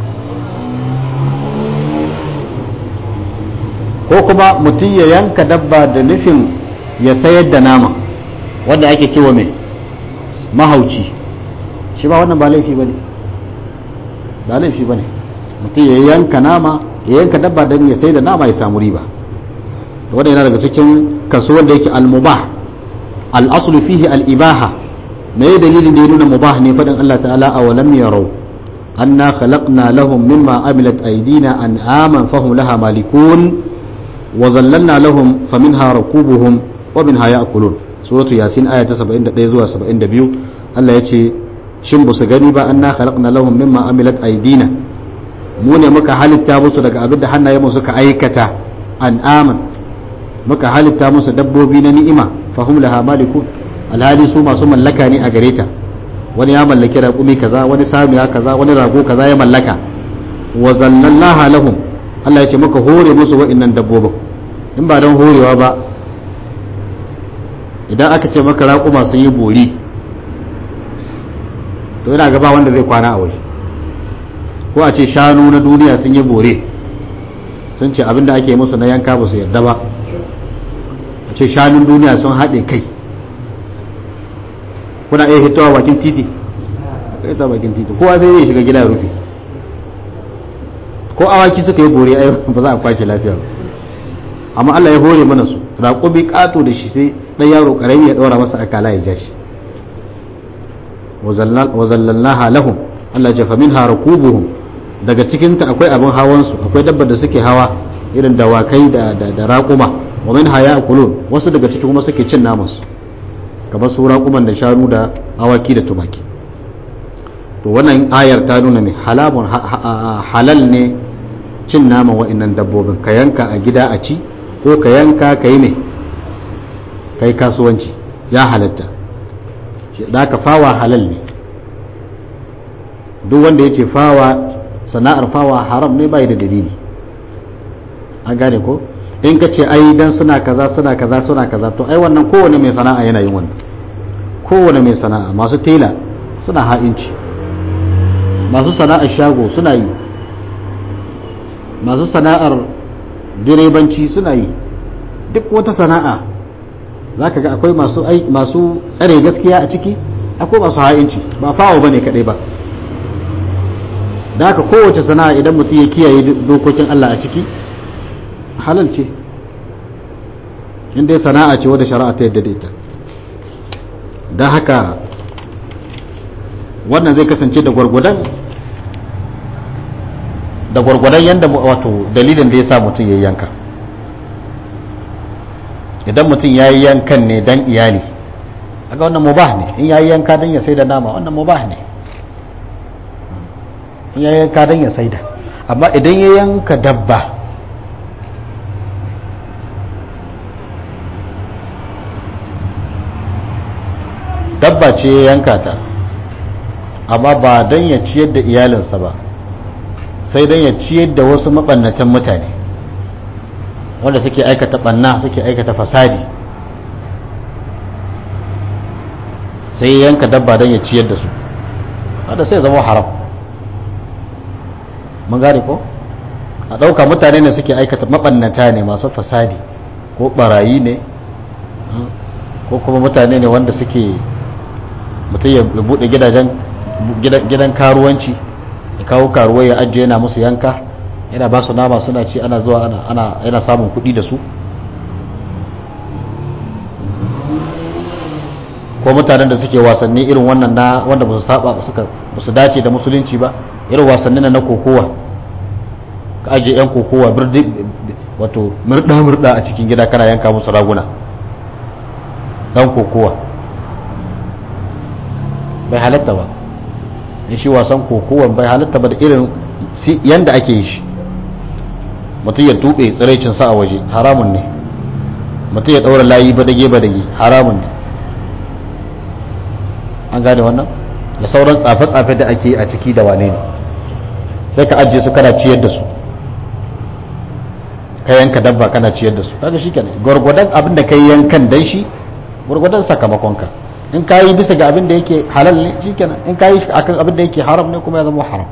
ko kuma mutum ya yanka dabba da nufin ya sayar da nama wanda ake cewa mai mahauci shi ba wannan ba laifi ba ne ba laifi ba ne mutum ya yanka nama ya yanka dabba don ya sai da nama ya samu riba wanda yana daga cikin kaso wanda yake al-mubah al-aslu fihi al-ibaha me ya dalilin da ya nuna mubah ne fadin Allah ta'ala aw lam yarau anna khalaqna lahum mimma amilat aydina an'aman fahum laha malikun wa zallalna lahum faminha rakubuhum wa minha ya'kulun suratu yasin aya ta 71 zuwa 72 Allah ya ce shin ba su gani ba anna khalaqna lahum mimma amilat aydina mu ne muka halitta musu daga abin da hannayenmu suka aikata an'aman muka halitta musu dabbobi na ni'ima fahum laha malikun alhali su masu mallaka ne a gare ta wani ya mallaki raƙumi kaza wani samiya kaza wani rago kaza ya mallaka wa zallallaha lahum Allah ya ce muka hore musu wa'annan dabbobin in ba don horewa ba idan aka ce maka raƙuma sun yi bori to yana gaba wanda zai kwana a waje ko a ce shanu na duniya sun yi bore sun ce abinda ake musu na yanka ba su yarda ba a ce shanun duniya sun haɗe kai kuna iya hitowa bakin titi ita bakin titi kowa sai zai shiga gida ya rufe ko awaki suka yi bore ai ba za a kwace lafiya ba amma Allah ya hore mana su raƙumi ƙato da shi sai ɗan yaro ƙarami ya ɗora masa akala ya ja shi wa zallalnaha lahum Allah ya fa minha rakubuhum daga cikinta akwai abin hawansu akwai dabbar da suke hawa irin dawakai da da raƙuma wa minha ya'kulun wasu daga ciki kuma suke cin namansu kamar su raƙuman da shanu da awaki da tumaki to wannan ayar ta nuna mai halamun halal ne cin naman wa'annan dabbobin ka yanka a gida a ci ko ka yanka ka yi mai kai kasuwanci ya halatta da ka fawa halal ne duk wanda ya ce fawa sana'ar fawa haram ne bai da dalili an gane ko in ka ce ai dan suna kaza suna kaza suna kaza to ai wannan kowane mai sana'a yana yin wannan kowane mai sana'a masu tela suna ha'inci masu sana'ar shago suna yi masu sana'ar direbanci suna yi duk wata sana'a za ka ga akwai masu masu tsare gaskiya a ciki akwai masu ha'inci ba fawo bane kadai ba da haka kowace sana'a idan mutum ya kiyaye dokokin Allah a ciki halal ce inda sana'a ce wadda shari'a ta yadda da ita don haka wannan zai kasance da gwargwadon da gwargwadon yadda wato dalilin da ya sa mutum ya yanka idan mutum ya yi yankan ne don iyali aga wannan mubah ne in ya yi yanka don ya sai da nama wannan mubah ne in ya yanka don ya sai da amma idan ya yanka dabba dabba ce ya yanka ta amma ba don ya ciyar da iyalinsa ba sai don ya ciyar da wasu maɓannatan mutane wanda suke aikata ɓanna suke aikata fasadi sai ya yanka dabba don ya ciyar da su wanda sai zama haram mun gane ko a ɗauka mutane ne suke aikata maɓannata ne masu fasadi ko ɓarayi ne ko kuma mutane ne wanda suke mutum ya buɗe gidajen gidan karuwanci ya kawo karuwai ya ajiye yana musu yanka yana ba su nama suna ci ana zuwa ana yana samun kuɗi da su ko mutanen da suke wasanni irin wannan na wanda ba su saba suka ba su dace da musulunci ba irin wasanni na kokowa ka aje yan kokowa birdi wato murda murda a cikin gida kana yanka musu raguna dan kokowa bai halatta ba in shi wasan kokowa bai halatta ba da irin yanda ake yi shi mutum ya tube tsiraicinsa a waje haramun ne mutum ya daura layi badage badage haramun ne an gane wannan da sauran tsafe-tsafe da ake a ciki da wane ne sai ka ajiye su kana ciyar da su ka yanka dabba kana ciyar da su kaga shi kenan gwargwadon abin da ka yi yankan dan shi gwargwadon sakamakonka in ka yi bisa ga abin da yake halal ne shi kenan in ka yi akan abin da yake haram ne kuma ya zama haram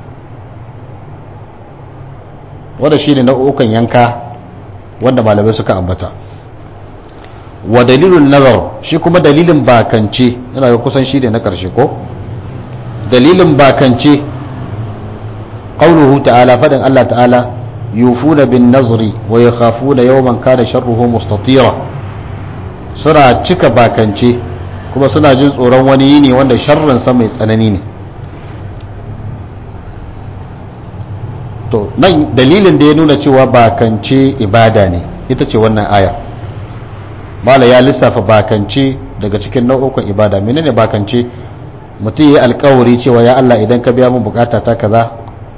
wanda shi ne nau'ukan yanka wanda malamai suka ambata wa dalilun nazar shi kuma dalilin bakance yana ga kusan shi ne na ƙarshe ko dalilin bakance qauluhu ta'ala fadin Allah ta'ala yufuna bin nazri wa yakhafuna yawman kana sharruhu mustatira suna cika bakance kuma suna jin tsoron wani yini wanda sharrin sa mai tsanani ne to nan dalilin da ya nuna cewa bakance ibada ne ita ce wannan aya mala ya lissafa bakance daga cikin nau'ukan ibada menene bakance mutum ya yi alkawari cewa ya Allah idan ka biya min bukata ta kaza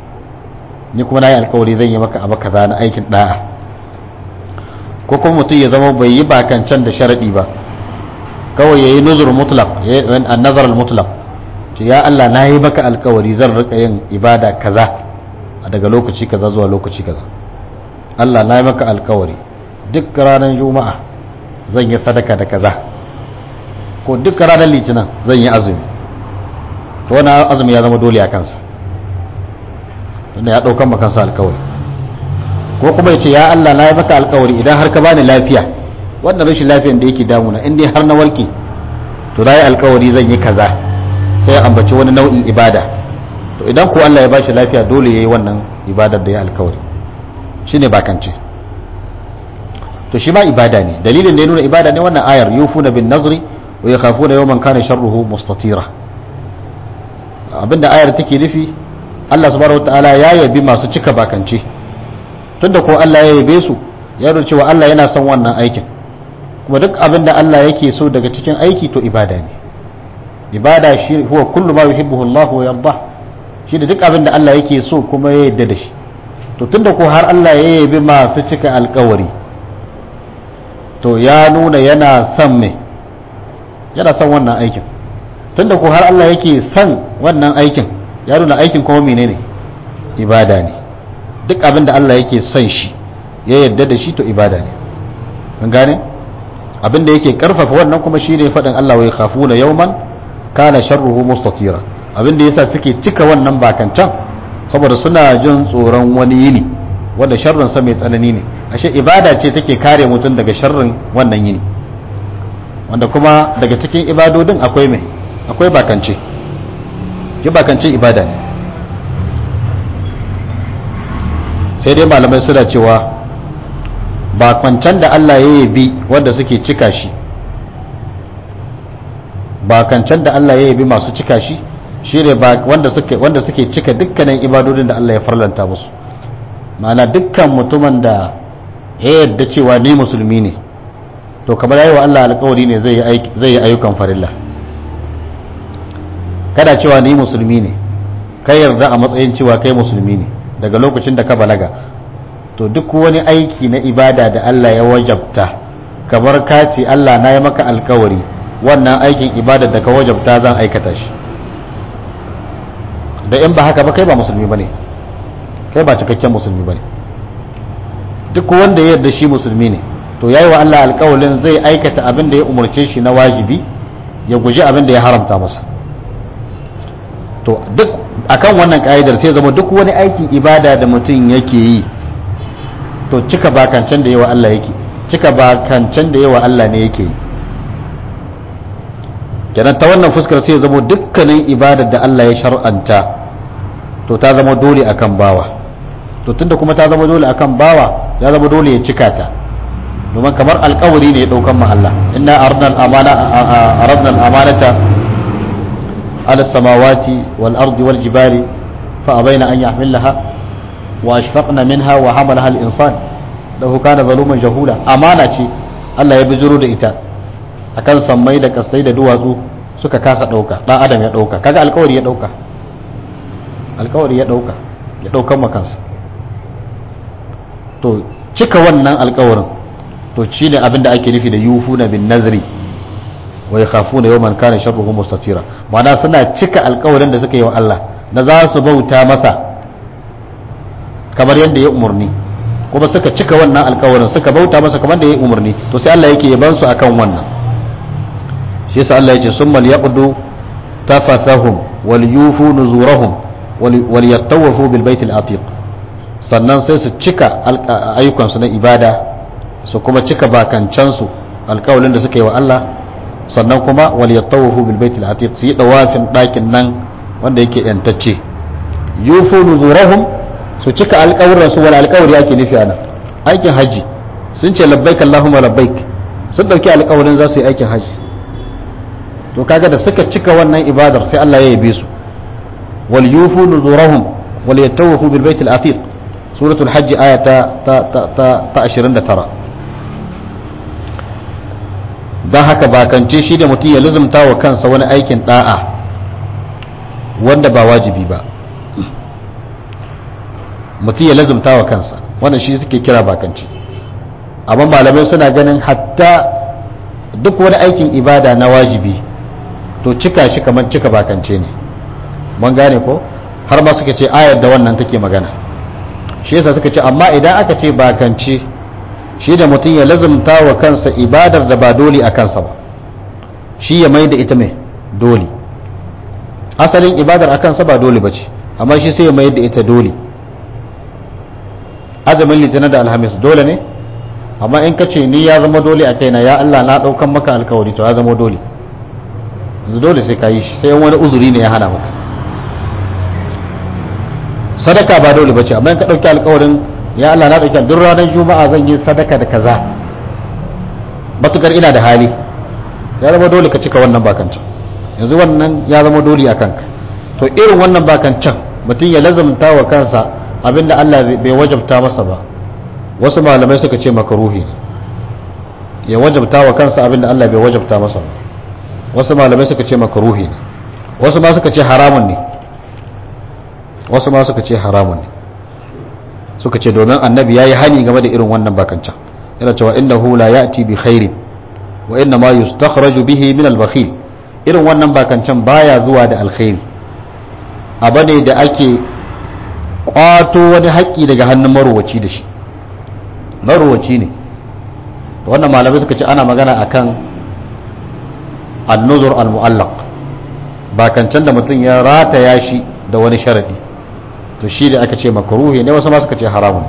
ni kuma na yi alkawari zan yi maka abu kaza na aikin da'a ko kuma mutum ya zama bai yi bakancan da sharadi ba kawai ya yi nuzur mutlaq ya yi nazar mutlaq ce ya Allah na yi maka alkawari zan rika yin ibada kaza a daga lokaci kaza zuwa lokaci kaza Allah na yi maka alkawari duk ranar juma'a zan yi sadaka da kaza ko duk ranar litinin zan yi azumi to wani azumi ya zama dole a kansa tunda ya ɗaukan makansa alkawari ko kuma ya ce ya Allah na yi maka alkawari idan har ka bani lafiya wannan rashin lafiyan da yake damuna in dai har na warke to na yi alkawari zan yi kaza sai ya ambaci wani nau'in ibada to idan ko Allah ya bashi lafiya dole ya yi wannan ibadar da ya alkawari shine bakance to shi ma ibada ne dalilin da ya nuna ibada ne wannan ayar yufuna bin nazri wa yakhafuna yawman kana sharruhu mustatira abinda ayar take nufi Allah subhanahu wataala ya yabi masu cika bakance tunda ko Allah ya yabe su ya nuna cewa Allah yana son wannan aikin kuma duk abinda Allah yake so daga cikin aiki to ibada ne ibada shi huwa kullu ma yuhibbuhu Allah wa yarda shi da duk abinda Allah yake so kuma ya yarda da shi to tunda ko har Allah ya yabi masu cika alkawari to ya nuna yana son me yana son wannan aikin tunda ko har Allah yake son wannan aikin ya nuna aikin kuma menene ibada ne duk abin da Allah yake son shi ya yarda da shi to ibada ne an gane abin da yake karfafa wannan kuma shine faɗin Allah wa yakhafuna yawman kana sharruhu mustatira abin da yasa suke cika wannan bakancan saboda suna jin tsoron wani yini wanda sharrin sa mai tsanani ne ashe ibada ce take kare mutum daga sharrin wannan yini wanda kuma daga cikin ibadodin akwai mai akwai bakance yi bakance ibada ne sai dai malamai suna cewa bakwancan da Allah ya yabi wanda suke cika shi bakancan da Allah ya yabi masu cika shi shi ne wanda suke wanda suke cika dukkanin ibadodin da Allah ya farlanta musu ma'ana dukkan mutumin da ya yadda cewa ni musulmi ne to kamar yayi wa Allah alƙawari ne zai yi ayyukan farilla kada cewa ni musulmi ne kai yarda a matsayin cewa kai musulmi ne daga lokacin da ka balaga to duk wani aiki na ibada da Allah ya wajabta kamar ka ce Allah na yi maka alkawari wannan aikin ibada da ka wajabta zan aikata shi da in ba haka ba kai ba musulmi bane kai ba cikakken musulmi bane duk wanda ya yarda shi musulmi ne to yayi wa Allah alkawarin zai aikata abin da ya umarce shi na wajibi ya guji abin da ya haramta masa to duk akan wannan ka'idar sai zama duk wani aikin ibada da mutum yake yi to cika bakancan da yawa Allah yake cika bakancan da yawa Allah ne yake yi kenan ta wannan fuskar sai zama dukkanin ibadar da Allah ya shar'anta to ta zama dole akan bawa to tunda kuma ta zama dole akan bawa ya zama dole ya cika ta domin kamar alkawari ne ya daukan ma Allah inna aradna al-amana aradna al-amanata ala samawati wal ardi wal jibali fa abaina an yahmilaha wa ashfaqna minha wa hamalaha al-insan lahu kana zaluman jahula amana ce Allah ya bijiro da ita akan sammai da kastai da duwatsu suka kasa dauka dan adam ya dauka kaga alkawari ya dauka alkawari ya dauka ya daukan makansa to cika wannan alkawarin to shi ne abinda ake nufi da yufuna bin nazri wa yakhafuna yawman kana sharruhu mustatira ma'ana suna cika alkawarin da suka yi wa Allah da za su bauta masa kamar yadda ya umarni kuma suka cika wannan alkawarin suka bauta masa kamar da ya umarni to sai Allah yake yaban su akan wannan shi yasa Allah yake summal yaqdu tafathahum wal yufu nuzurahum wal yattawafu bil baitil atiq sannan sai su cika ayyukansu na ibada su kuma cika bakancansu alkawalin da suka yi wa Allah sannan kuma wal yattawafu bil baitil atiq su yi dawafin dakin nan wanda yake yantacce yufu nuzurahum su cika alkawuran su wal alkawari yake nufi ana aikin haji sun ce labbaik allahumma labbaik sun dauki alkawarin za su yi aikin haji to kaga da suka cika wannan ibadar sai Allah ya yabe su wal yufu nuzurahum wal yattawafu bil baitil atiq suratul hajji aya ta ta ta ta 29 don haka bakance shi da mutum ya lizumta wa kansa wani aikin da'a wanda ba wajibi ba mutum ya lizumta wa kansa wannan shi suke kira bakance amma malamai suna ganin hatta duk wani aikin ibada na wajibi to cika shi kamar cika bakance ne mun gane ko har ma suka ce ayar da wannan take magana shi yasa suka ce amma idan aka ce bakance shi da mutum ya lazumta wa kansa ibadar da ba dole a kansa ba shi ya mai da ita mai dole asalin ibadar a kansa ba dole ba ce amma shi sai ya mai da ita dole azumin litinin da alhamis dole ne amma in ka ce ni ya zama dole a kaina ya Allah na ɗaukan maka alkawari to ya zama dole dole sai ka yi shi sai wani uzuri ne ya hana maka sadaka ba dole bace amma in ka dauki alƙawarin ya Allah na dauki duk ranar juma'a zan yi sadaka da kaza matukar ina da hali ya zama dole ka cika wannan bakancan yanzu wannan ya zama dole a kanka to irin wannan bakancan mutum ya lazamta wa kansa abinda Allah bai wajabta masa ba wasu malamai suka ce makaruhi ya wajabta wa kansa abinda Allah bai wajabta masa ba wasu malamai suka ce makaruhi ne wasu ma suka ce haramun ne wasu ma suka ce haramun ne suka ce domin annabi ya yi hani game da irin wannan bakancan yana cewa innahu la ya'ti bi khairin wa inna ma yustakhraju bihi min al-bakhil irin wannan bakancan baya zuwa da alkhairi abu ne da ake kwato wani haƙƙi daga hannun marowaci da shi marowaci ne wannan malamai suka ce ana magana akan annuzur al-mu'allaq bakancan da mutum ya rataya shi da wani sharadi to shi da aka ce makaruhi ne wasu ma suka ce haramun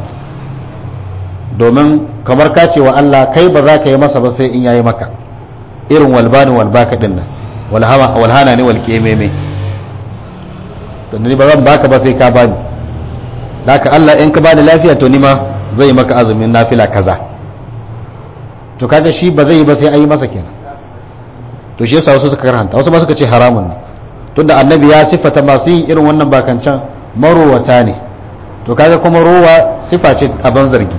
domin kamar ka ce wa Allah kai ba za ka yi masa ba sai in yayi maka irin walbani walbaka din nan walhana ne walƙememe to ni ba zan baka ba sai ka bani haka Allah in ka bani lafiya to ni ma zai maka azumin nafila kaza to kaga shi ba zai yi ba sai ayi masa kenan to shi yasa wasu suka karhanta wasu ma suka ce haramun ne tunda annabi ya siffata masu yin irin wannan bakancan marowata ne to kaga kuma rowa sifa ce abin zargi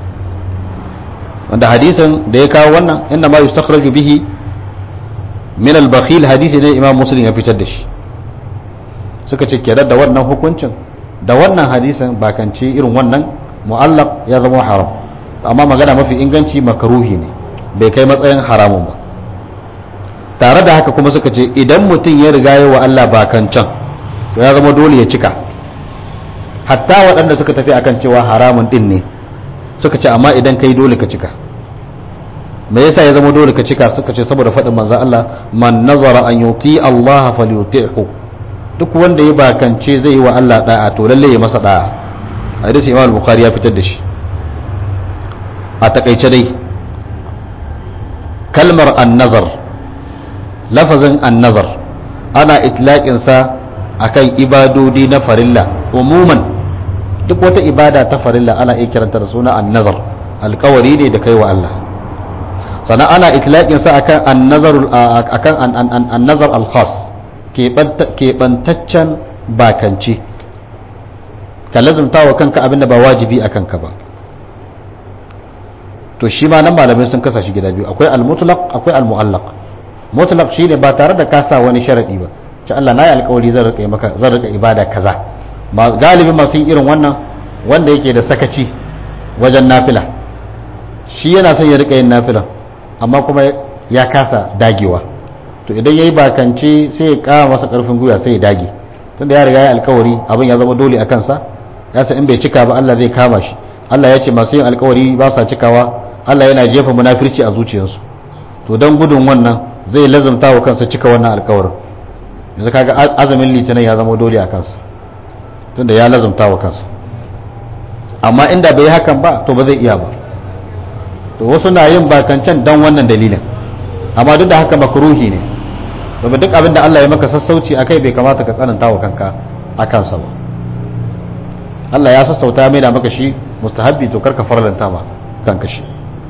wanda hadisin da ya kawo wannan inda ma yustakhraju bihi min al-bakhil hadisi ne imam muslim ya fitar da shi suka ce kenan da wannan hukuncin da wannan hadisin bakanci irin wannan mu'allaq ya zama haram amma magana mafi inganci makaruhi ne bai kai matsayin haramun ba tare da haka kuma suka ce idan mutum ya riga yi wa Allah bakancan to ya zama dole ya cika hatta waɗanda suka tafi akan cewa haramun ɗin ne suka ce amma idan kai dole ka cika me yasa ya zama dole ka cika suka ce saboda faɗin manzo Allah man nazara an yuti Allah falyuti'hu duk wanda ya bakance zai yi wa Allah da'a to lalle ya masa da'a hadisi Imam Bukhari ya fitar da shi a takaice dai kalmar an-nazar lafazin an-nazar ana itlaqin sa akan ibadodi na farilla umuman duk wata ibada ta farilla ana iya kiranta da suna an-nazar alkawari ne da kai wa Allah sannan ana itlaƙinsa akan annazar al-khas keɓantaccen bakanci ka lazumta wa kanka abinda ba wajibi a kanka ba to shi ma nan malamai sun kasa shi gida biyu akwai al-mutlaq akwai al-mu'allaq mutlaq shine ba tare da kasa wani sharadi ba ce Allah na yi alƙawari zan rika maka zan rika ibada kaza galibin masu yin irin wannan wanda yake da sakaci wajen nafila shi yana son ya rika yin nafilan amma kuma ya kasa dagewa to idan ya yi bakance sai ya kama masa karfin gwiwa sai ya dage tunda ya riga ya alkawari abin ya zama dole a kansa ya san in bai cika ba Allah zai kama shi Allah ya ce masu yin alkawari ba sa cikawa Allah yana jefa munafirci a zuciyarsu to don gudun wannan zai lazumta wa kansa cika wannan alkawarin yanzu kaga azumin litinin ya zama dole a kansa tunda ya lazumta wa kansa amma inda bai hakan ba to ba zai iya ba to wasu na yin bakancan don wannan dalilin amma duk da haka makruhi ne domin duk abin da Allah ya maka sassauci a kai bai kamata ka tsananta wa kanka a kansa ba Allah ya sassauta mai da maka shi mustahabbi to karka farlanta ma kanka shi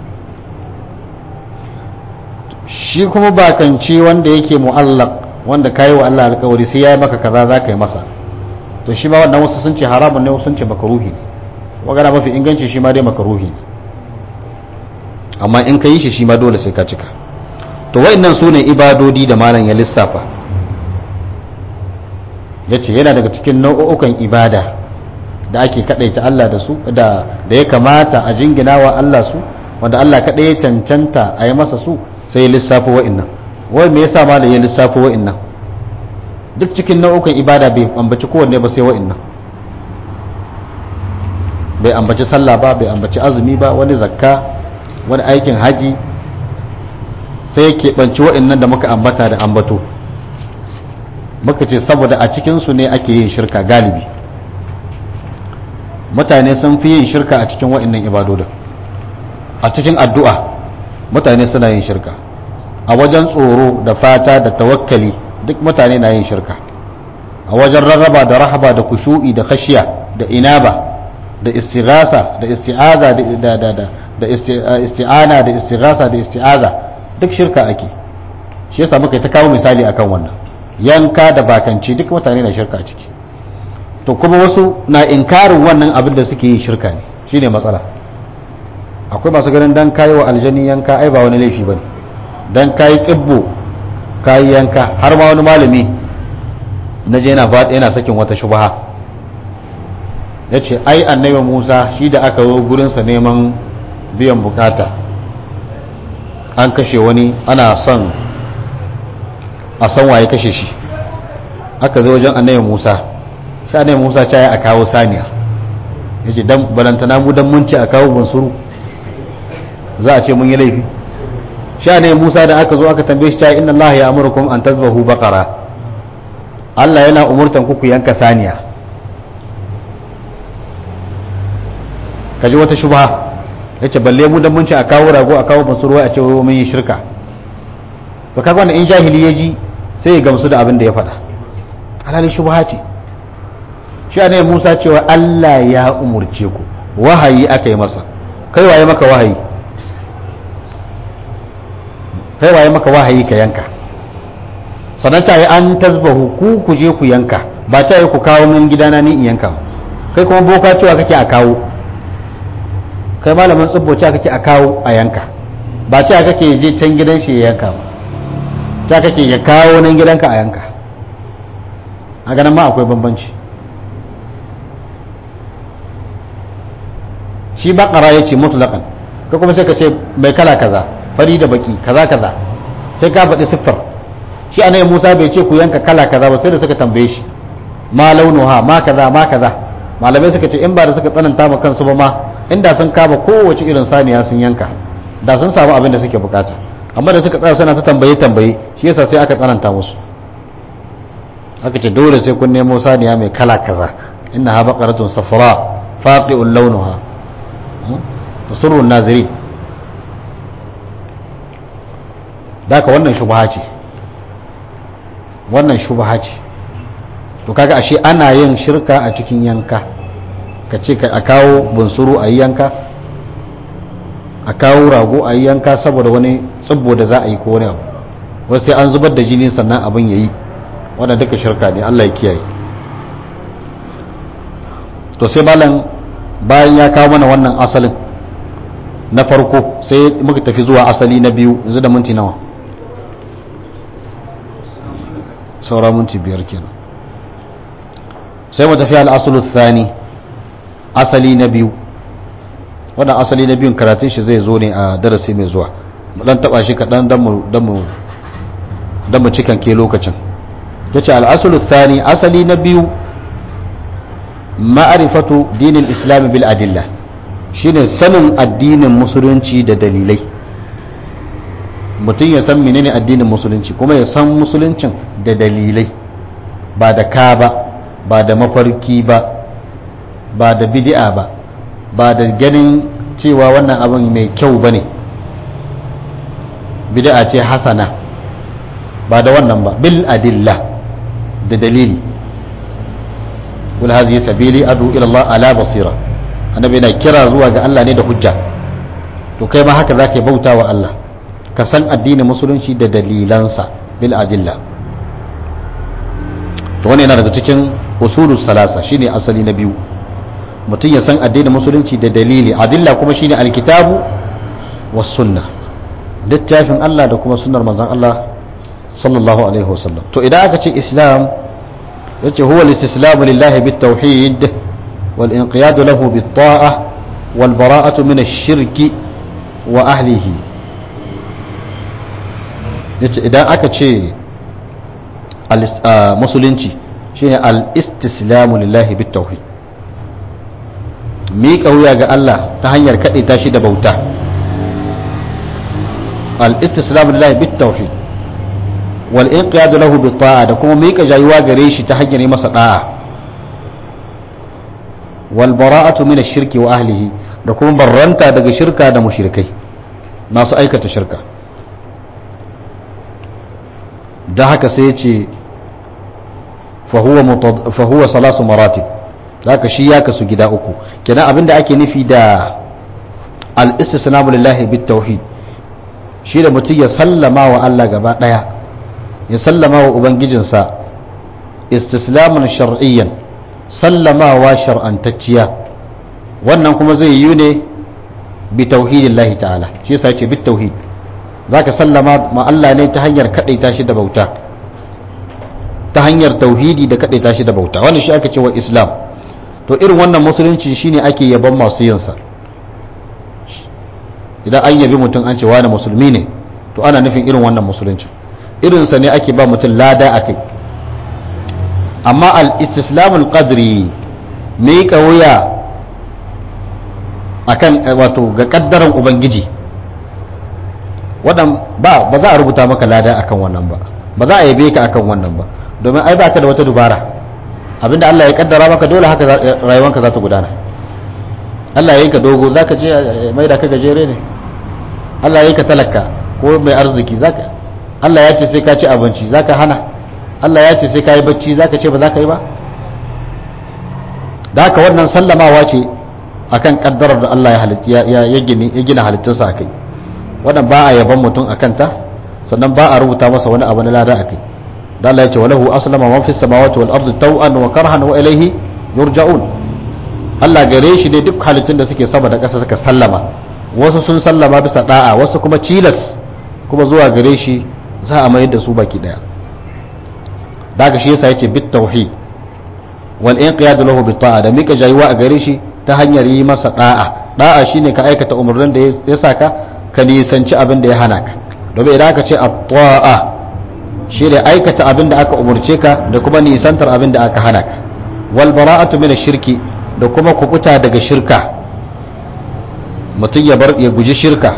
shi kuma bakanci wanda yake mu'allaq wanda kayi wa Allah alkawari sai ya yi maka kaza za ka yi masa to shi ma wannan wasu sun ce haramun ne wasu sun ce makaruhi ne magana mafi inganci shi ma dai makaruhi ne amma in ka yi shi shi ma dole sai ka cika to wa'annan su ne ibadodi da malam ya lissafa ya ce yana daga cikin nau'ukan ibada da ake kaɗaita Allah da su da ya kamata a jingina wa Allah su wanda Allah kaɗai ya cancanta a yi masa su sai ya lissafa wa'annan wai me yasa malam ya lissafa wa'annan duk cikin nau'ukan ibada bai ambaci kowanne ba sai wa'annan bai ambaci sallah ba bai ambaci azumi ba wani zakka wani aikin haji sai ya keɓanci wa'annan da muka ambata da ambato muka ce saboda a cikinsu ne ake yin shirka galibi mutane sun fi yin shirka a cikin wa'annan ibadodin a cikin addu'a mutane suna yin shirka a wajen tsoro da fata da tawakkali duk mutane na yin shirka a wajen rarraba da rahaba da kushu'i da khashiya da inaba da istighasa da isti'aza da da da da isti'ana da istighasa da isti'aza duk shirka ake shi yasa muka ta kawo misali akan wannan yanka da bakanci duk mutane na shirka a ciki to kuma wasu na inkarin wannan abin da suke yi shirka ne shine matsala akwai masu ganin dan kayi wa aljani yanka ai ba wani laifi bane dan kayi tsibbo kayi yanka har ma wani malami na je yana faɗi yana sakin wata shubha ya ce ai annabi musa shi da aka zo gurinsa neman biyan bukata an kashe wani ana son a san waye kashe shi aka zo wajen annabi musa shi annabi musa ta yi a kawo saniya ya ce dan balantana mu dan mun ce a kawo bunsuru za a ce mun yi laifi shi annabi musa da aka zo aka tambaye shi ta inna allaha ya amurkum an tazbahu baqara Allah yana umurtan ku ku yanka saniya kaji wata shubha yace balle mu dan mun ce a kawo rago a kawo bunsuru a ce mun yi shirka to kaga wannan in jahili ya ji sai ya gamsu da abin da ya faɗa alhali shubha ce shi ne Musa cewa Allah ya umurce ku wahayi aka yi masa kai waye maka wahayi kai waye maka wahayi ka yanka sannan ta yi an tasbahu ku ku je ku yanka ba ta yi ku kawo min gidana ni in yanka kai kuma boka cewa kake a kawo kai malamin tsibbo cewa kake a kawo a yanka ba cewa kake je can gidan shi ya yanka ba ta kake ya kawo nan gidanka a yanka a ganin ma akwai bambanci shi bakara ya ce mutlaƙan ka kuma sai ka ce mai kala kaza fari da baki kaza kaza sai ka faɗi siffar shi anai musa bai ce ku yanka kala kaza ba sai da suka tambaye shi ma launuha ma kaza ma kaza malamai suka ce in ba da suka tsananta ma kansu ba ma inda sun kama kowace irin saniya sun yanka da sun samu abin da suke bukata amma da suka tsaya suna ta tambaye tambaye shi yasa sai aka tsananta musu aka ce dole sai kun nemo saniya mai kala kaza inna ha baqaratun safra faqi'un launuha tasurru naziri daka wannan shubha ce wannan shubha ce to kaga ashe ana yin shirka a cikin yanka ka ce a kawo bunsuru a yi yanka a kawo rago a yi yanka saboda wani tsibbo da za a yi ko wani abu wasu sai an zubar da jini sannan abin ya yi wadda duka shirka ne Allah ya kiyaye to sai malam bayan ya kawo mana wannan asalin na farko sai muka tafi zuwa asali na biyu yanzu da minti nawa saura minti biyar kenan sai mu tafi al'asulu thani asali na biyu wannan asali na biyun karatun shi zai zo ne a darasi mai zuwa mu dan taba shi kaɗan don mu cikan ke lokacin ya ce al'asulu thani asali na biyu ma'arifatu dinin islam bil adilla shine sanin addinin musulunci da dalilai mutum ya san menene addinin musulunci kuma ya san musuluncin da dalilai ba da ka ba ba da mafarki ba ba da bid'a ba ba da ganin cewa wannan abin mai kyau ba ne bid'a ce hasana ba da wannan ba bil adilla da dalili wal hazihi sabili adu ila Allah ala basira annabi yana kira zuwa ga Allah ne da hujja to kai ma haka zaka bauta wa Allah ka san addinin musulunci da dalilansa bil adilla to wannan yana daga cikin usulus salasa shine asali na biyu mutum ya san addinin musulunci da dalili adilla kuma shine alkitabu was sunna littafin Allah da kuma sunnar manzon Allah sallallahu alaihi wasallam to idan aka ce islam yace huwa al-istislamu lillahi bit-tauhid wal inqiyad lahu bit-ta'ah wal bara'atu min ash-shirki wa ahlihi yace idan aka ce musulunci shine al-istislamu lillahi bit-tauhid miƙa wuya ga Allah ta hanyar kaɗe ta shi da bauta al-istislamu lillahi bit-tauhid wal inqiyadu lahu bi ta'a da kuma miƙa jayuwa gare shi ta hanyar masa da'a wal bara'atu min ash-shirki wa ahlihi da kuma barranta daga shirka da mushrikai masu aikata shirka da haka sai ya ce fa huwa salasu maratib zaka shi ya kasu gida uku kenan abinda ake nufi da al-istislamu lillahi bit tauhid shi da mutum ya sallama wa Allah gaba daya ya sallama wa ubangijinsa istislamun shar'iyyan sallamawa shar'antacciya wannan kuma zai yi ne bi tauhidillahi ta'ala shi yasa yace bit tauhid zaka sallama ma Allah ne ta hanyar kadaita shi da bauta ta hanyar tauhidi da kadaita shi da bauta wannan shi aka ce wa islam to irin wannan musulunci shine ake yaban masu yinsa idan an yabi mutum an ce wani musulmi ne to ana nufin irin wannan musulunci irinsa ne ake ba mutum lada a kai amma al-istislamul qadri miƙa wuya akan wato ga kaddaran ubangiji wadan ba ba za a rubuta maka lada akan wannan ba ba za a yabe ka akan wannan ba domin ai baka da wata dubara abinda Allah ya kaddara maka dole haka rayuwanka za ta gudana Allah ya yi ka dogo za ka je mai da ka gajere ne Allah ya yi ka talaka ko mai arziki zaka Allah ya ce sai ka ci abinci za ka hana Allah ya ce sai ka yi bacci za ka ce ba za ka yi ba da haka wannan sallamawa ce akan kaddarar da Allah ya gina halittunsa a kai wannan ba a yaban mutum a kanta sannan ba a rubuta masa wani abu na lada a kai da Allah ya ce walahu aslama man fis samawati wal ardi taw'an wa karhan wa ilayhi yurja'un Allah gare shi ne duk halittun da suke sama da ƙasa suka sallama wasu sun sallama bisa da'a wasu kuma cilas kuma zuwa gare shi za a mayar da su baki daya daga shi yasa yace bit tauhid wal inqiyad lahu bit ta'a da mika jayuwa a gare shi ta hanyar yi masa da'a da'a shine ka aikata umarnin da ya saka ka nisanci abin da ya hana ka domin idan aka ce at-ta'a shi ne aikata abin da aka umarce ka da kuma nisantar abin da aka hana ka wal bara'atu min shirki da kuma kubuta daga shirka mutum ya bar ya guji shirka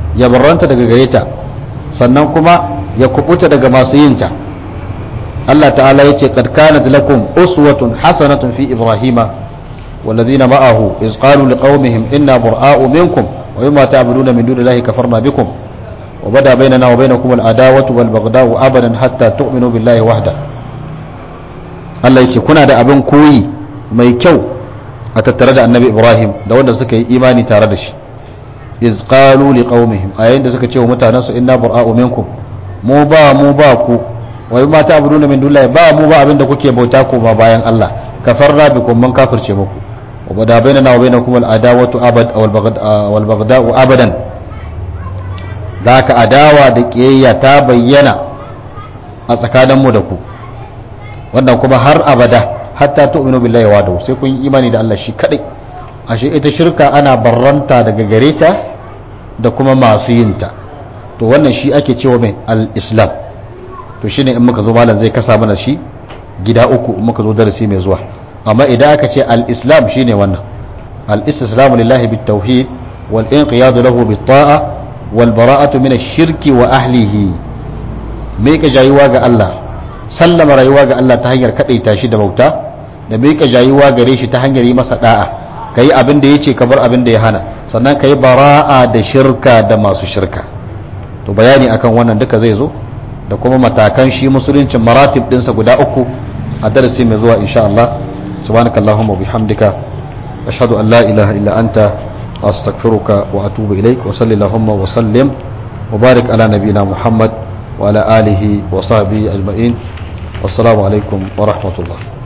ya barranta daga gare ta sannan kuma ya kubuta daga masu yin ta Allah ta'ala yace qad kanat lakum uswatun hasanatun fi ibrahima والذين معه إذ قالوا لقومهم إنا براء منكم ومما تعبدون من دون الله كفرنا بكم وبدا بيننا وبينكم العداوة والبغضاء أبدا حتى تؤمنوا بالله وحده Allah yake kuna da abin koyi mai kyau a tattare da annabi Ibrahim da wanda suka yi imani tare da shi iz qalu liqaumihim a yayin da suka ce wa mutanen su inna bura'u minkum mu ba mu ba ku wa ma ta'buduna min dunillahi ba mu ba abin da kuke bauta ko ba bayan Allah kafarra bikum man kafirce muku wa bada bainana wa bainakum al-adawatu abad wal baghda'u abadan zaka adawa da kiyayya ta bayyana a tsakaninmu da ku wannan kuma har abada hatta tu'minu billahi wa sai kun yi imani da Allah shi kadai ashe ita shirka ana barranta daga gare ta da kuma masu yin ta to wannan shi ake cewa mai al-islam to shine in muka zo malam zai kasa mana shi gida uku in muka zo darasi mai zuwa amma idan aka ce al-islam shine wannan al-istislamu lillahi bit-tauhid wal inqiyadu lahu bit-ta'a wal bara'atu min ash-shirki wa ahlihi me ka jayuwa ga Allah sallama rayuwa ga Allah ta hanyar kadaita shi da bauta da me ka jayuwa gare shi ta hanyar yi masa da'a kai abin da yace ka bar abin da ya hana sannan kai bara'a da shirka da masu shirka to bayani akan wannan duka zai zo da kuma matakan shi musuluncin maratib dinsa guda uku a darasi mai zuwa insha Allah subhanakallahumma bihamdika ashhadu an la ilaha illa anta astaghfiruka wa atubu ilaik wa sallallahu wa sallim wa barik ala nabiyyina muhammad wa ala alihi wa sahbihi ajma'in wassalamu alaikum wa rahmatullah